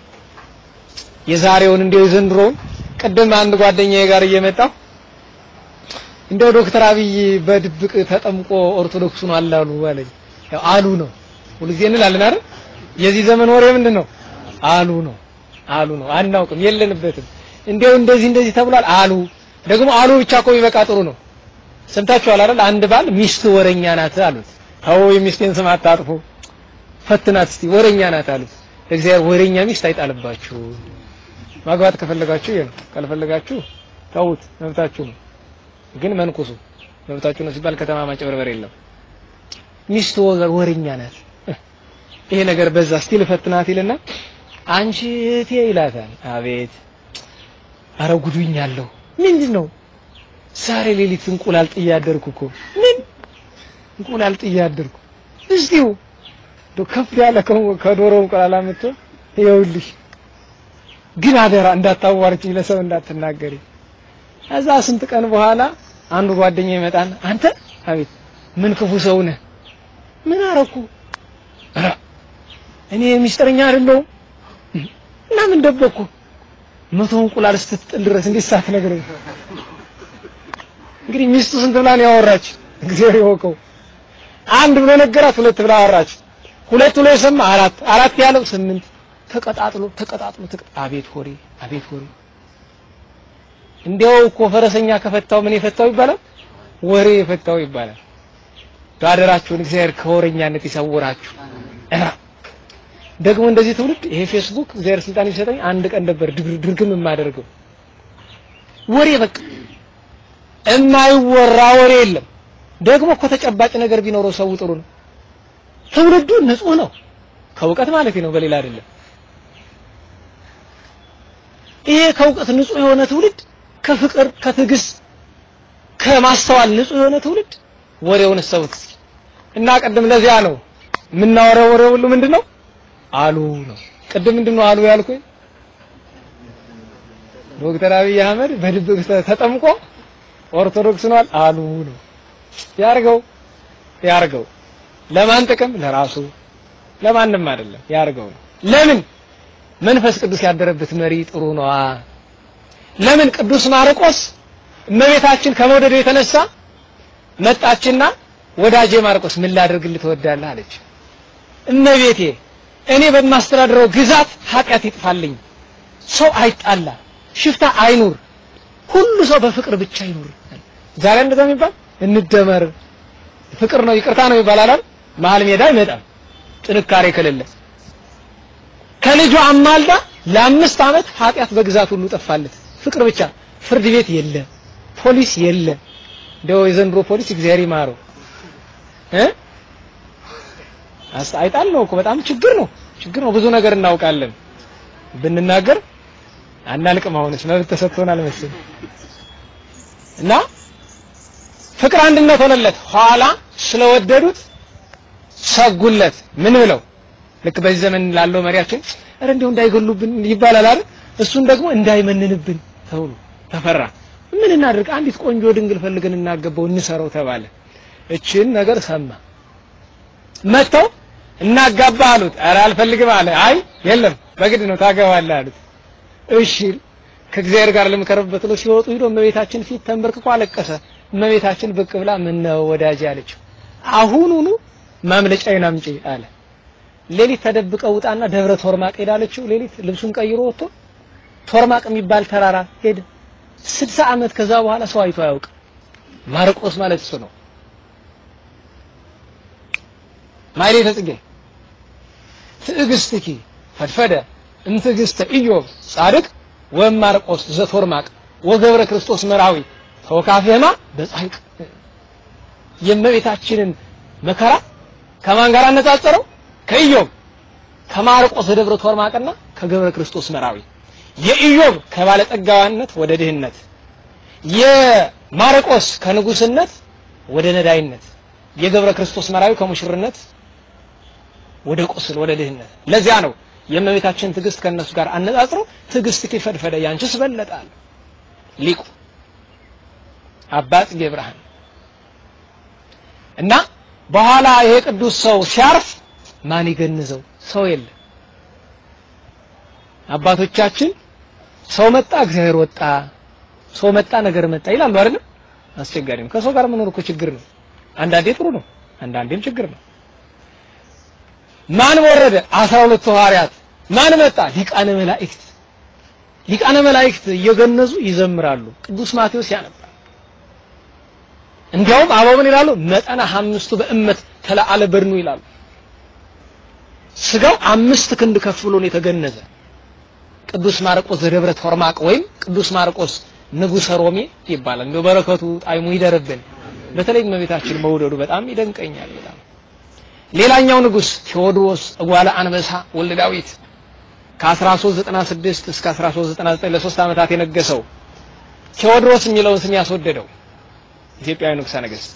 S2: የዛሬውን እንደው የዘንድሮውን ቅድም አንድ ጓደኛዬ ጋር እየመጣሁ እንደው ዶክተር አብይ በድብቅ ተጠምቆ ኦርቶዶክስ ነው አላሉ አለኝ። ያው አሉ ነው ሁልጊዜ እንላለን አይደል? የዚህ ዘመን ወሬ ምንድን ነው? አሉ ነው አሉ ነው። አናውቅም፣ የለንበትም። እንደው እንደዚህ እንደዚህ ተብሏል አሉ። ደግሞ አሉ ብቻ እኮ ቢበቃ ጥሩ ነው። ሰምታችኋል አይደል? አንድ ባል ሚስት ወረኛ ናት አሉት። ተው የሚስቴን ስም አታጥፉ፣ ፈትናት እስቲ ወረኛ ናት አሉት። እግዚአብሔር ወረኛ ሚስት አይጣልባችሁ። ማግባት ከፈለጋችሁ ይሄ ነው፣ ካልፈለጋችሁ ተውት፣ መብታችሁ ነው። ግን መንኩሱ መብታችሁ ነው ሲባል ከተማ ማጭበርበር የለም። ሚስት ወገር ወረኛ ናት፣ ይሄ ነገር በዛ እስቲ ልፈትናት ይልና አንቺ እህቴ ይላታል። አቤት አረ ጉዱኛለሁ። ምንድን ነው ዛሬ ሌሊት እንቁላል ጥዬ አደርኩ እኮ ምን እንቁላል ጥዬ አደርኩ። እስቲው ዶ ከፍ ያለ ከዶሮ እንቁላል አምጥቶ ይኸውልሽ፣ ግን አደራ እንዳታዋርጪ፣ ለሰው እንዳትናገሪ። ከዛ ስንት ቀን በኋላ አንዱ ጓደኛ ይመጣን፣ አንተ አቤት ምን ክፉ ሰው ነህ? ምን አረኩ? ኧረ እኔ ሚስጥረኛ አይደለሁም እና ምን ደበቅኩ? መቶ እንቁላል ስትጥል ድረስ እንዴት ሳትነግረኝ? እንግዲህ ሚስቱ ስንት ብላ ነው ያወራች? እግዚአብሔር ይወቀው። አንድ ብሎ ነገራት፣ ሁለት ብላ አወራች። ሁለት ብሎ የሰማ አራት፣ አራት ያለው ስምንት። ተቀጣጥሎ ተቀጣጥሎ አቤት ሆሬ፣ አቤት ሆሬ። እንዲያው እኮ ፈረሰኛ ከፈታው ምን የፈታው ይባላል? ወሬ የፈታው ይባላል። አደራችሁን እግዚአብሔር ከወሬኛነት ይሰውራችሁ። ደግሞ እንደዚህ ትውልድ ይሄ ፌስቡክ እግዚአብሔር ስልጣን ይሰጠኝ አንድ ቀን ነበር ድርግም የማደርገው ወሬ በቃ የማይወራ ወሬ የለም። ደግሞ እኮ ተጨባጭ ነገር ቢኖረው ሰው ጥሩ ነው። ትውልዱ ንጹህ ነው ከእውቀት ማለት ነው፣ በሌላ አይደለም። ይሄ ከእውቀት ንጹህ የሆነ ትውልድ ከፍቅር፣ ከትዕግስት፣ ከማስተዋል ንጹህ የሆነ ትውልድ ወሬውን ሰውት እና ቅድም ለዚያ ነው የምናወራው ወሬ ሁሉ ምንድነው አሉ ነው። ቅድም ምንድነው አሉ ያልኩኝ ዶክተር አብይ አህመድ በድብቅ ተጠምቆ ኦርቶዶክስ ሆኗል አሉ ነው። ያርገው ያርገው። ለማን ጥቅም? ለራሱ ለማንም አይደለም። ያርገው ነው። ለምን? መንፈስ ቅዱስ ያደረበት መሪ ጥሩ ነዋ። ለምን? ቅዱስ ማርቆስ እመቤታችን ከመውደዱ የተነሳ መጣችና ወዳጄ ማርቆስ ምን ላድርግልህ ትወዳለህ አለች። እመቤቴ እኔ በማስተዳድረው ግዛት ኃጢአት ይጥፋልኝ፣ ሰው አይጣላ፣ ሽፍታ አይኑር፣ ሁሉ ሰው በፍቅር ብቻ ይኑር። ዛሬ እንደዛ የሚባል እንደመር ፍቅር ነው ይቅርታ ነው ይባላል። መሀል ሜዳ አይመጣም ጥንካሬ ከሌለ። ከልጇ አማልዳ ለአምስት ዓመት ኃጢአት በግዛት ሁሉ ጠፋለት። ፍቅር ብቻ ፍርድ ቤት የለ፣ ፖሊስ የለ። እንደው የዘንድሮ ፖሊስ እግዚአብሔር ይማረው እ አይጣል ነው እኮ በጣም ችግር ነው ችግር ነው። ብዙ ነገር እናውቃለን ብንናገር አናልቅም። አሁንስ መብት ተሰጥቶናል መሰለኝ እና ፍቅር አንድነት ሆነለት። ኋላ ስለወደዱት ሰጉለት። ምን ብለው ልክ በዚህ ዘመን ላለው መሪያችን እረ እንዲሁ እንዳይገሉብን ይባላል አይደል? እሱን ደግሞ እንዳይመንንብን ተብሎ ተፈራ። ምን እናድርግ? አንዲት ቆንጆ ድንግል ፈልገን እናገባው እንሰረው ተባለ። እችን ነገር ሰማ። መጥተው እናጋባ አሉት። ኧረ አልፈልግም አለ። አይ የለም በግድ ነው ታገባለህ አሉት። እሺ ከእግዚአብሔር ጋር ልምከርበት ብሎ ሲወጡ ሂዶ እመቤታችን ፊት ተንበርክኮ አለቀሰ። እመቤታችን ብቅ ብላ ምን ነው ወዳጅ አለችው። አሁኑኑ ማምለጫዬን አምጪ አለ። ሌሊት ተደብቀው ውጣና ደብረ ቶርማቅ ሄዳለችው። ሌሊት ልብሱን ቀይሮ ወጥቶ ቶርማቅ የሚባል ተራራ ሄደ። ስልሳ ዓመት ከዛ በኋላ ሰው አይቶ አያውቅም። ማርቆስ ማለት እሱ ነው። ማይሌተ ጽጌ ትዕግስትኪ ፈድፈደ እምትዕግስተ ኢዮብ ጻድቅ ወማርቆስ ዘቶርማቅ ወገብረ ክርስቶስ መራዊ ተወካፌማ በጻይቅ የእመቤታችንን መከራ ከማን ጋር አነጻጸረው? ከኢዮብ ከማርቆስ ደብረ ቶርማቅና ከገብረ ክርስቶስ መራዊ የኢዮብ ከባለጸጋዋነት ወደ ድህነት የማርቆስ ከንጉስነት ወደ ነዳይነት የገብረ ክርስቶስ መራዊ ከሙሽርነት ወደ ቁስል ወደ ድህነት ለዚያ ነው የእመቤታችን ትዕግስት ከእነሱ ጋር አነጻጽሮ ትዕግስት ከፈድፈደ ያንቺስ በለጣል ሊቁ አባ ጽጌ ብርሃን እና በኋላ ይሄ ቅዱስ ሰው ሲያርፍ ማን ይገንዘው? ሰው የለም። አባቶቻችን ሰው መጣ እግዚአብሔር ወጣ፣ ሰው መጣ ነገር መጣ ይላሉ አይደል? አስቸጋሪ ነው። ከሰው ጋር መኖር እኮ ችግር ነው። አንዳንዴ ጥሩ ነው፣ አንዳንዴም ችግር ነው። ማን ወረደ? አስራ ሁለቱ ሐዋርያት። ማን መጣ? ሊቃነ መላእክት። ሊቃነ መላእክት እየገነዙ ይዘምራሉ። ቅዱስ ማቴዎስ ያነባል። እንዲያውም አበው ምን ይላሉ? መጠነ አምስቱ በእመት ተለአለ በድኑ ይላሉ። ስጋው አምስት ክንድ ከፍ ብሎ ነው የተገነዘ። ቅዱስ ማርቆስ ዘደብረ ቶርማቅ ወይም ቅዱስ ማርቆስ ንጉሰ ሮሜ ይባላል። እንደው በረከቱ ጣይሙ ይደርብን። በተለይ እመቤታችን መውደዱ በጣም ይደንቀኛል። በጣም ሌላኛው ንጉስ ቴዎድሮስ እጓለ አንበሳ ወልደ ዳዊት ከ1396 እስከ 1399 ለሶስት ዓመታት የነገሰው ቴዎድሮስ የሚለውን ስም ያስወደደው ኢትዮጵያዊ ንጉሠ ነገሥት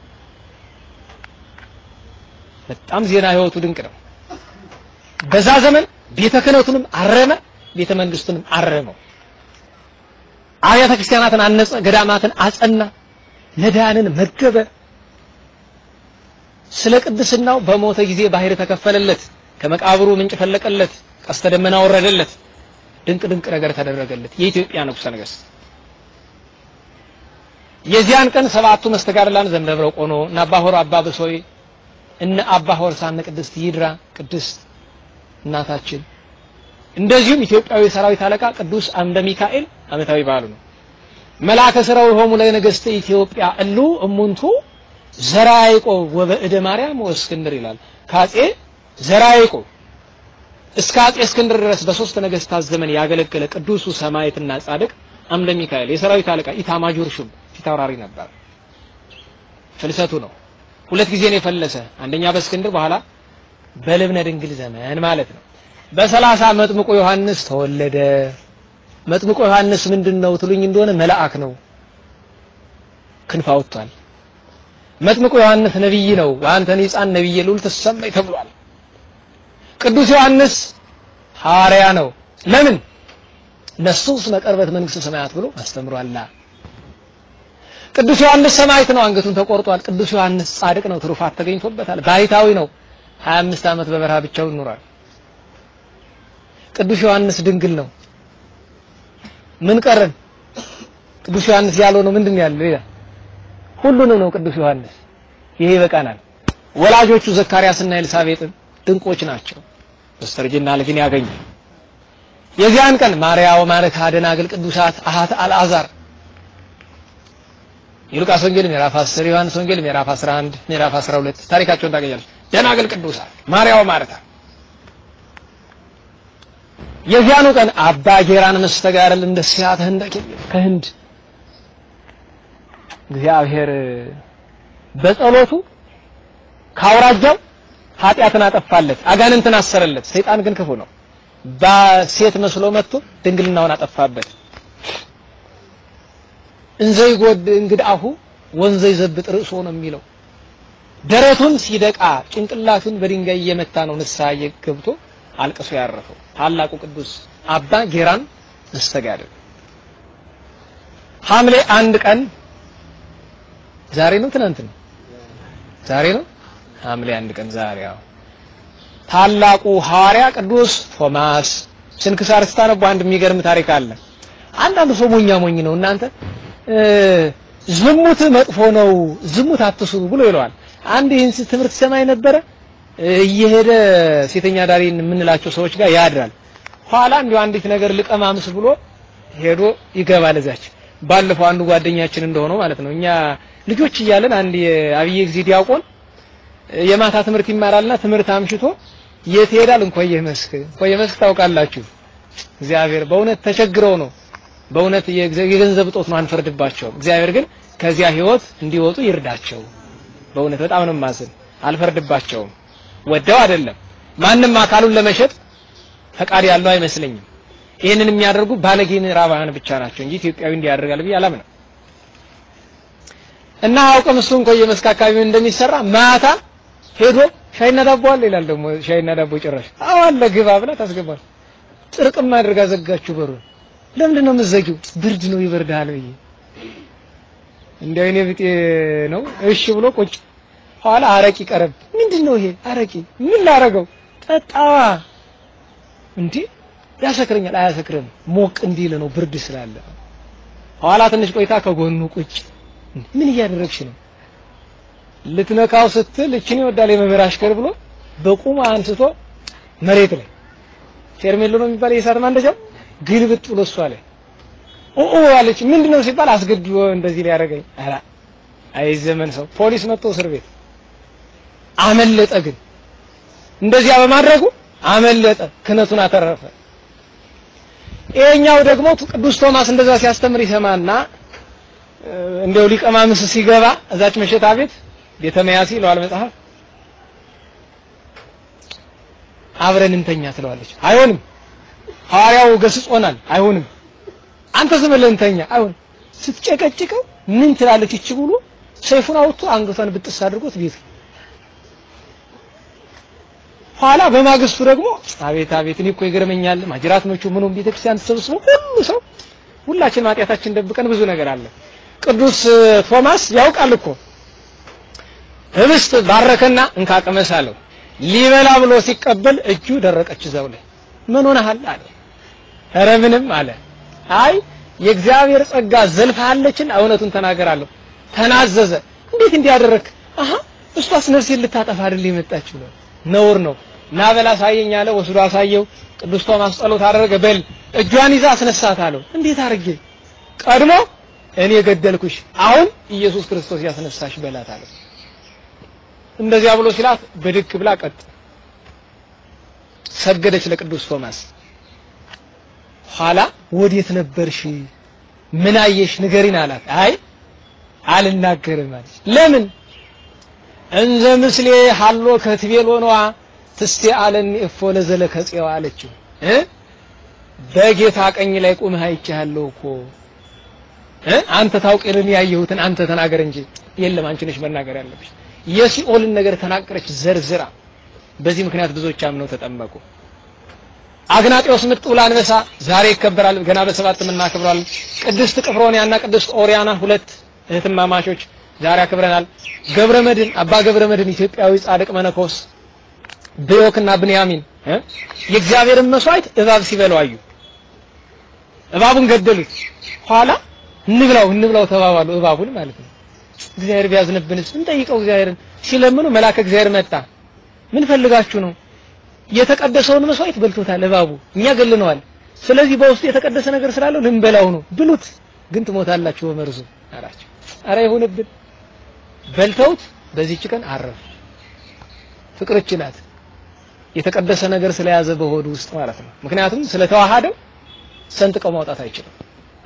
S2: በጣም ዜና ህይወቱ ድንቅ ነው። በዛ ዘመን ቤተ ክህነቱንም አረመ፣ ቤተ መንግስቱንም አረመው። አብያተ ክርስቲያናትን አነጸ፣ ገዳማትን አጸና፣ ነዳያንን መገበ። ስለ ቅድስናው በሞተ ጊዜ ባህር ተከፈለለት፣ ከመቃብሩ ምንጭ ፈለቀለት፣ ቀስተ ደመና ወረደለት፣ ድንቅ ድንቅ ነገር ተደረገለት። የኢትዮጵያ ንጉሠ ነገሥት የዚያን ቀን ሰባቱ መስተጋድላን ዘምደብረ ቆኖ እና አባ ሆር አባ ብሶይ እነ አባ ሆርሳነ ቅድስት ይድራ ቅድስት እናታችን እንደዚሁም ኢትዮጵያዊ ሰራዊት አለቃ ቅዱስ አምደ ሚካኤል ዓመታዊ በዓሉ ነው። መልአከ ሥራው ሆሙ ላይ ነገሥተ ኢትዮጵያ እሉ እሙንቱ ዘራ ያዕቆብ ወበእደ ማርያም ወእስክንድር ይላል። ከአጼ ዘራ ያዕቆብ እስከ አጼ እስክንድር ድረስ በሶስት ነገሥታት ዘመን ያገለገለ ቅዱሱ ሰማዕትና ጻድቅ አምደ ሚካኤል የሰራዊት አለቃ ኢታማጆር ሹም ፊት አውራሪ ነበር። ፍልሰቱ ነው። ሁለት ጊዜ ነው የፈለሰ። አንደኛ በእስክንድር በኋላ በልብነ ድንግል ዘመን ማለት ነው። በሰላሳ መጥምቁ ዮሐንስ ተወለደ። መጥምቁ ዮሐንስ ምንድን ነው ትሉኝ እንደሆነ መልአክ ነው። ክንፍ አውጥቷል። መጥምቁ ዮሐንስ ነቢይ ነው። ወአንተኒ ሕፃን ነቢየ ልዑል ትሰማይ ተብሏል። ቅዱስ ዮሐንስ ሐዋርያ ነው። ለምን ነሱስ መቀርበት መንግስተ ሰማያት ብሎ አስተምሯላ። ቅዱስ ዮሐንስ ሰማዕት ነው፣ አንገቱን ተቆርጧል። ቅዱስ ዮሐንስ ጻድቅ ነው፣ ትሩፋት ተገኝቶበታል። ባይታዊ ነው፣ 25 ዓመት በበረሃ ብቻውን ኖሯል። ቅዱስ ዮሐንስ ድንግል ነው። ምን ቀረን? ቅዱስ ዮሐንስ ያለው ነው ምንድን ያለው ይላል። ሁሉንም ነው ቅዱስ ዮሐንስ። ይሄ ይበቃናል። ወላጆቹ ዘካርያስና ኤልሳቤጥም ድንቆች ናቸው። በስተርጅና ልጅን ያገኙ የዚያን ቀን ማርያም ወማርታ ደናግል ቅዱሳት አሃት አልዓዛር የሉቃስ ወንጌል ምዕራፍ 10 ዮሐንስ ወንጌል ምዕራፍ 11 ምዕራፍ 12 ታሪካቸውን ታገኛለች። ደናግል ቅዱሳት ማርያም ማርታ የዚያኑ ቀን አባ ጌራን መስተጋደል እንደ ሲያተ ህንድ ከህንድ እግዚአብሔር በጸሎቱ ካውራጃው ኃጢአትን አጠፋለት፣ አጋንንትን አሰረለት። ሰይጣን ግን ክፉ ነው። በሴት መስሎ መጥቶ ድንግልናውን አጠፋበት። እንዘይ ጎድ እንግዳሁ ወንዘይ ዘብጥ ርዕሶ ነው የሚለው። ደረቱን ሲደቃ ጭንቅላቱን በድንጋይ እየመታ ነው ንስሐ ገብቶ አልቅሶ ያረፈው ታላቁ ቅዱስ አባ ጌራን መስተጋድል ሐምሌ አንድ ቀን ዛሬ ነው ትናንት ነው ዛሬ ነው ሐምሌ አንድ ቀን ዛሬ አዎ ታላቁ ሐዋርያ ቅዱስ ቶማስ ስንክሳር ስታነቡ አንድ የሚገርም ታሪክ አለ አንዳንዱ ሰው ሞኛ ሞኝ ነው እናንተ ዝሙት መጥፎ ነው ዝሙት አትስሩ ብሎ ይለዋል አንድ ይህን ትምህርት ሰማይ ነበረ እየሄደ ሴተኛ ዳሪን የምንላቸው ሰዎች ጋር ያድራል ኋላ እንዲሁ አንዲት ነገር ልቀማምስ ብሎ ሄዶ ይገባል እዛች ባለፈው አንዱ ጓደኛችን እንደሆነው ማለት ነው እኛ ልጆች እያለን አንድ የአብዬ ጊዜ ዲያቆን የማታ ትምህርት ይማራልና ትምህርት አምሽቶ የት ይሄዳል እንቆየ መስክ እንቆየ መስክ ታውቃላችሁ እግዚአብሔር በእውነት ተቸግረው ነው በእውነት የገንዘብ እጦት ነው አንፈርድባቸውም። እግዚአብሔር ግን ከዚያ ህይወት እንዲወጡ ይርዳቸው። በእውነት በጣም ነው ማዝን። አልፈርድባቸውም። ወደው አይደለም። ማንም አካሉን ለመሸጥ ፈቃድ ያለው አይመስለኝም። ይህንን የሚያደርጉ ባለጌ ምዕራባውያን ብቻ ናቸው እንጂ ኢትዮጵያዊ እንዲያደርጋል ብዬ አላምንም። እና አውቅም እሱ እንኳን የመስክ አካባቢ እንደሚሰራ ማታ ሄዶ ሻይና ዳቦ አለ ይላል። ደግሞ ሻይና ዳቦ ጭራሽ አዎ አለ ግባ ብላ ታስገባል። ጥርቅም አድርጋ ዘጋችሁ በሩን። ለምንድን ነው የምትዘጊው? ብርድ ነው ይበርዳል ብዬ እንዲያው እኔ ብጤ ነው እሺ ብሎ ቁጭ ኋላ አረቂ ቀረብ። ምንድን ነው ይሄ አረቂ? ምን ላረገው? ጠጣዋ እንዴ ያሰክረኛል። አያሰክርም፣ ሞቅ እንዲል ነው ብርድ ስላለ። ኋላ ትንሽ ቆይታ ከጎኑ ቁጭ ምን እያደረግሽ ነው? ልትነካው ስትል እችን ይወዳል የመምህር አሽከር ብሎ በቁሙ አንስቶ መሬት ላይ ፌርሜሎ ነው የሚባል የእሳት ማንደጃው ግልብጥ ብሎ እሷ ላይ ኦ አለች። ምንድነው ሲባል አስገድዶ እንደዚህ ሊያደርገኝ። ኧረ አይ ዘመን ሰው ፖሊስ መጥቶ እስር ቤት አመለጠ። ግን እንደዚያ በማድረጉ አመለጠ፣ ክህነቱን አተረፈ። ይሄኛው ደግሞ ቅዱስ ቶማስ እንደዛ ሲያስተምር ይሰማና እንደው ሊቀ ማምስ ሲገባ እዛች መሸታ ቤት ቤተ መያሲ ይለዋል መጽሐፍ አብረን እንተኛ ትለዋለች። አይሆንም፣ ሐዋርያው ገስጾናል። አይሆንም፣ አንተ ዝም ብለህ እንተኛ። አይሆንም። ስትጨቀጭቀው ምን ትላለች እቺ ብሎ ሰይፉን አውጥቶ አንገቷን ብጥስ አድርጎት ቤት ኋላ በማግስቱ ደግሞ አቤት አቤት እኔ እኮ ይገርመኛል ማጅራት መቹ ምኑም ቤተክርስቲያን ተሰብስቦ ሁሉ ሰው ሁላችን ማጥያታችን ደብቀን ብዙ ነገር አለ። ቅዱስ ቶማስ ያውቃል እኮ ህብስት ባረከና እንካ ቅመስ አለው። ሊበላ ብሎ ሲቀበል እጁ ደረቀች እዛው ላይ። ምን ሆነሃል አለ። ኧረ ምንም አለ። አይ የእግዚአብሔር ጸጋ ዘልፋለችን እውነቱን ተናገራለሁ። ተናዘዘ። እንዴት እንዲያደረክ? አሃ እሷስ ነፍሴን ልታጠፋ አይደል የመጣችው ነው። ነውር ነው። ና በል አሳየኝ አለ። ወስዶ አሳየው። ቅዱስ ቶማስ ጸሎት አደረገ። በል እጇን ይዛ አስነሳት አለው። እንዴት አድርጌ? ቀድሞ እኔ ገደልኩሽ፣ አሁን ኢየሱስ ክርስቶስ ያስነሳሽ በላት አለው። እንደዚያ ብሎ ሲላት ብድግ ብላ ቀጥ ሰገደች ለቅዱስ ቶማስ። ኋላ ወዴት ነበርሽ? ምን አየሽ? ንገሪን አላት። አይ አልናገርም አለች። ለምን? እንዘ ምስሌ ሀሎ ከትቤሎ ነዋ ትስቴ አለኒ እፎ ለዘለ ከጽዋ አለችው እ በጌታ ቀኝ ላይ ቁመህ አይቻለሁ እኮ እ አንተ ታውቂልን ያየሁትን አንተ ተናገር እንጂ የለም አንቺ ነሽ መናገር ያለብሽ የሲኦልን ነገር ተናገረች ዘርዝራ በዚህ ምክንያት ብዙዎች አምነው ተጠመቁ አግናጤዎስ ምጥውል አንበሳ ዛሬ ይከበራል ገና በሰባት የምናከብረዋል ቅድስት ቅፍሮንያና ቅድስት ኦሪያና ሁለት እህትማማቾች ዛሬ አክብረናል ገብረ መድን አባ ገብረ መድን ኢትዮጵያዊ ጻድቅ መነኮስ ብዮክና ብንያሚን የእግዚአብሔርን መስዋዕት እባብ ሲበላው አዩ እባቡን ገደሉት ኋላ እንብላው እንብላው ተባባሉ እባቡን ማለት ነው እግዚአብሔር ቢያዝንብንስ እንጠይቀው እግዚአብሔርን ሲለምኑ መልአከ እግዚአብሔር መጣ ምን ፈልጋችሁ ነው የተቀደሰውን መስዋዕት በልቶታል እባቡ እኛ ገለነዋል ስለዚህ በውስጡ የተቀደሰ ነገር ስላለው ልንበላው ነው ብሉት ግን ትሞታላችሁ በመርዙ አላቸው አረ ይሁንብን በልተውት በዚህች ቀን አረፉ ፍቅር ይችላል የተቀደሰ ነገር ስለያዘ በሆዱ ውስጥ ማለት ነው ምክንያቱም ስለተዋሃደው ሰንጥቀው ማውጣት አይችልም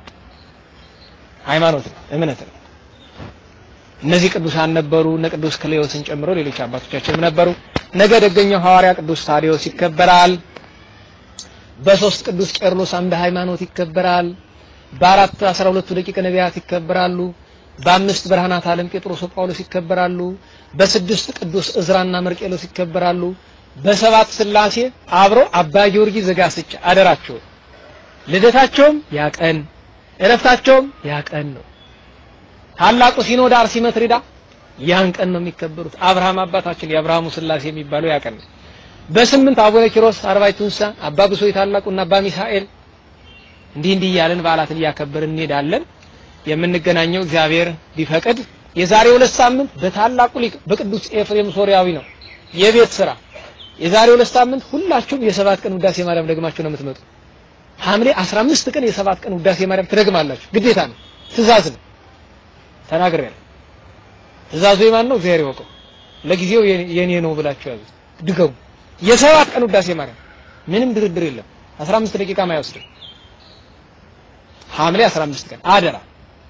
S2: ሃይማኖት ነው እምነት ነው እነዚህ ቅዱሳን ነበሩ እነ ቅዱስ ክሌዎስን ጨምሮ ሌሎች አባቶቻችንም ነበሩ ነገ ደገኛው ሐዋርያ ቅዱስ ታዲዮስ ይከበራል በሶስት ቅዱስ ቄርሎስ አምደ ሃይማኖት ይከበራል በአራት አስራ ሁለቱ ደቂቀ ነቢያት ይከበራሉ በአምስት ብርሃናት ዓለም ጴጥሮስ ጳውሎስ ይከበራሉ በስድስት ቅዱስ እዝራና መርቄሎስ ይከበራሉ በሰባት ስላሴ አብሮ አባ ጊዮርጊስ ዘጋስጫ አደራቸው ልደታቸውም ያቀን እረፍታቸውም ያቀን ነው ታላቁ ሲኖዳ አርሲመትሪዳ ያን ቀን ነው የሚከበሩት አብርሃም አባታችን የአብርሃሙ ስላሴ የሚባለው ያቀን ነው በስምንት አቡነ ኪሮስ አርባዕቱ እንስሳ አባ ብሶይ ታላቁና አባ ሚሳኤል እንዲህ እንዲህ እያለን በዓላትን እያከበርን እንሄዳለን የምንገናኘው እግዚአብሔር ቢፈቅድ የዛሬ ሁለት ሳምንት በታላቁ ሊቅ በቅዱስ ኤፍሬም ሶሪያዊ ነው የቤት ስራ የዛሬ ሁለት ሳምንት ሁላችሁም የሰባት ቀን ውዳሴ ማርያም ደግማችሁ ነው የምትመጡ ሐምሌ 15 ቀን የሰባት ቀን ውዳሴ ማርያም ትደግማላችሁ ግዴታ ነው ትእዛዝ ነው ተናግሬያለሁ ትእዛዙ የማን ነው እግዚአብሔር ይወቀው ለጊዜው የኔ ነው ብላችሁ ያዙ ድገሙ የሰባት ቀን ውዳሴ ማርያም ምንም ድርድር የለም 15 ደቂቃ ማይወስድ ሐምሌ 15 ቀን አደራ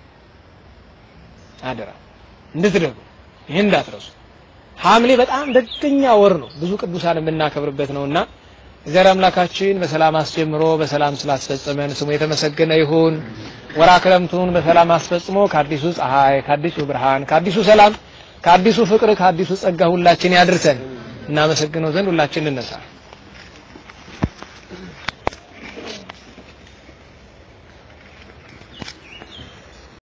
S2: አደራ እንድትደጉ ይህን እንዳትረሱ። ሐምሌ በጣም ደገኛ ወር ነው፣ ብዙ ቅዱሳን የምናከብርበት ነውና እግዚአብሔር አምላካችን በሰላም አስጀምሮ በሰላም ስላስፈጸመን ስሙ የተመሰገነ ይሁን። ወራ ክረምቱን በሰላም አስፈጽሞ ከአዲሱ ፀሐይ፣ ከአዲሱ ብርሃን፣ ከአዲሱ ሰላም፣ ከአዲሱ ፍቅር፣ ከአዲሱ ጸጋ ሁላችን ያድርሰን። እናመሰግነው ዘንድ ሁላችን እንነሳ።